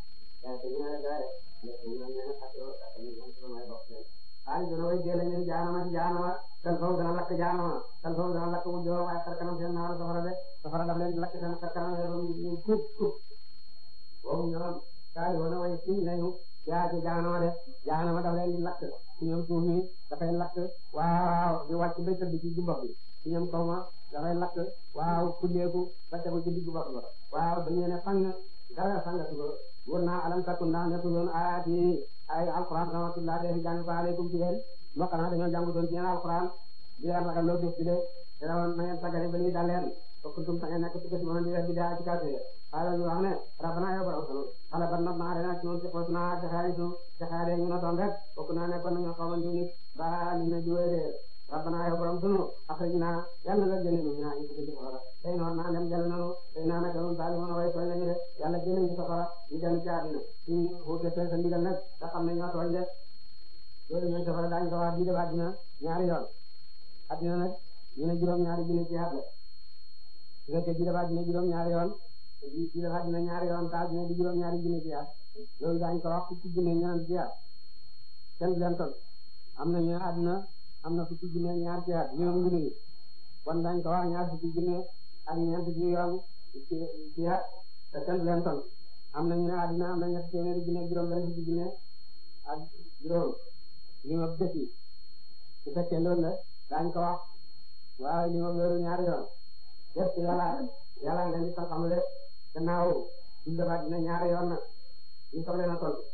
xaalis dana way jëlee ñu jaanama ci jaanama kan foofu dana lakk jaanama kan foofu dana lakk mu joor waaye xar kanam seen naaru safara de safara daf leen lakk seen xar kanam seen ñu kuub kuub boobu ñoom kaay woon na way siñ lañu yaa ci jaanama de jaanama daf leen di lakk ci ñoom suuf mi dafay lakk waaw di wàcc ba tëdd ci jumbax bi ci ñoom kaw ma dafay lakk waaw kulleeku ba tegu ci diggu bopp ba waaw dañu ne fang dara sangatu ko wóor naa alam takun ndax nekkul woon ayaat yi ay alquran rahmatullah dee fi jàng ko aleykum ci leen moo xanaa dañoo jàngutoon ci yéen alquran di leen ragal loo def ci de te woon na ngeen sagale ba lii dal leen kuntum ta ngeen nekk ci gëstu mën di def bi daa ci kawte xaala ñu wax ne rabbana yow borom sunu xala ban not naa dena ci noonu ci xos naa ci xaari su ci xaari ñu notoon rek bokk naa nekkoon nañu xamantu nit ba ni na jiwee de rabbana yow borom sunu axrijna yàlla nga génne ñu ñaa ñu ci safara tey noon naa dem jël nanu tey naa naka nun daal mën a way tooñ lañu de yàlla génne ñu safara ñu dellu ci àddina suñu xuute te sa ndigal nag nga xam ne ñoo tooñ de loolu ñooy safara daañu ko wax bii def àddina ñaari yoon àddina nag ñu ne juróom ñaari junni ci at la su fekkee bii def àddina juróom ñaari yoon bii def àddina ñaari yoon ta àddina di juróom ñaari junni ci at loolu daañu ko wax fukki junni ñeneen ci at kenn leen toll am na ñu àddina am na fukki junne ñaar ci at juróom junni yi kon dañ ko wax ñaar fukki junne ak ñeent ci yoon ci ci at te kenn leen toll am na ñu ne àddina am na ñetti téeméeri junne juróom benn fukki junne ak juróom li ma bés yi su fekkee loolu la dañ ko wax waaw li ma loolu ñaari yoon def ci yàlla yàlla nga ni xam le gannaaw suñu defaat dina ñaari yoon nag ñu soxla na toll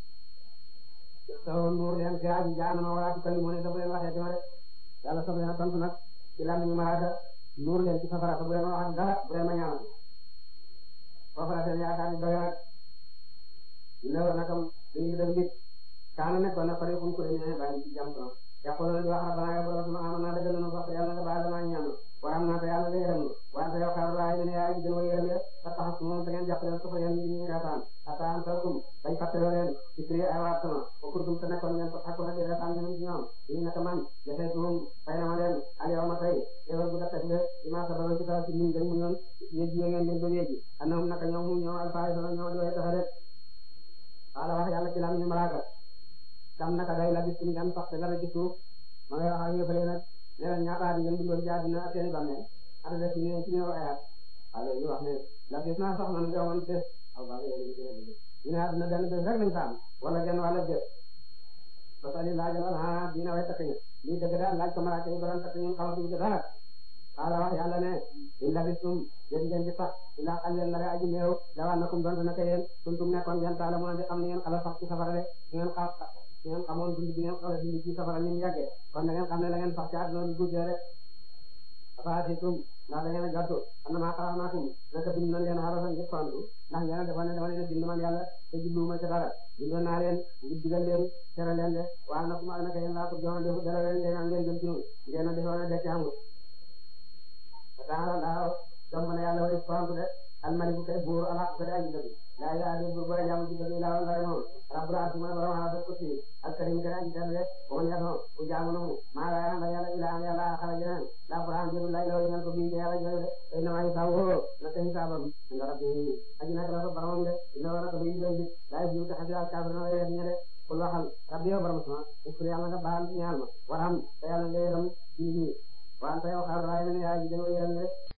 soo nuur leen fi aji jaanama wala ci kali mu ne dafa leen waxee dama rek yàlla soxla na tontu nag ci lan ñu malaaka nuur leen ci safara te bu leen wax dara bu leen ma ñaanal foofu la seen yaakaar ni doy nag ne war nakam dañuy def nit kaana nekkoon na pare fu ko demee bàyyi ci jàmm sama yàqul na di wax rabbana yow borom sama amoon naa dëggal na sax yàlla nga baal damaa ñaan waram naa te yàlla nga yërëm wante yow xaar waaye ne yaay gën wa yërëm ya sa tax su moom da ngeen jàppale ko fa yéen ñi reetaan ata am tawkum bañ fàttaloo leen ci prix ay waat sama o kurtum te nekkoon ngeen ko xakku na di reetaan ñoom ci ñoom ñu naka man jafee tuum fay na ma leen al yow ma tey yow bu dakkat nga di ma sabaro ci taw ci liñ dañ mu ñoon yéeg yi ngeen leen ba léegi anam naka ñoom mu ñoo alfaay sama ñoo di way taxa rek wala wax yàlla ci lam ñu malaaka tam naka day la bis ngeen sax te dara ci suuf ma ngay wax ak yëfale nag ne leen ñaata at ngeen dundoon ci àddina ak seeni bàmmeel at def ci ñëw ci ñëw ayat alors ñu wax ne la gis naa sax man nga woon bés aw baax yow ñu ne àddina benn bés rek lañ fa am wala genn wàlla bés parce que laajal wala ah dina way takk ñu lii dëgg daal laaj ko malaaka yi ba doon takk ñun xamatuñ ko dara xaala wax yàlla ne in labistum yéen ngeen di sax ilaa xalilan la aji néew law annakum doon naka yéen kuntum nekkoon ngeen taala mu di xam ni ngeen xala sax ci safara de ngeen xa ngeen xamoon dund bi ngeen xala dund ci safara ni mu yàggee kon da ngeen xam ne la ngeen sax ci àdduna lu guddee rek afaatikum ndax da ngeen a jortu xam na maa xalaqnaakum naka bind nañ leen xarasan ngir tontu ndax ngeen a defoon ne dama leen a bind man yàlla te jubluwuma ci dara bindoon naa leen ngir digal leen tere leen de waaye nag ma naka yéen laa ko joxoon defu dara leen ngeen ngeen jëm ci ñun ngeen a defoon ne dekk amul daal daaw jomb na yàlla wari tontu de almaliku kay buur ala ko de aji dëgg laa ilaaha illa buur booy jaamu ci dëgg laa wala moom rabbul arsi mooy borom ala ko ci alkarim kay aji dëgg de ko ñato ku jaamu na mu maa la yàlla yàlla ilaaha yàlla xala jeneen la quran jëru lay law ñal ko bii yàlla jëru de tay na ma hisaab woo na tay hisaabam nga rabbi aji nak la ko boromam de ina wara ko bii de laa yu ta xadira kafir na wala ñe de kul waxal rabbi yow borom sama ufri yàlla nga baal ñaal ma waram te yàlla nga yërëm ci ñi waan te yow xaar raay na yaa ji de yërëm de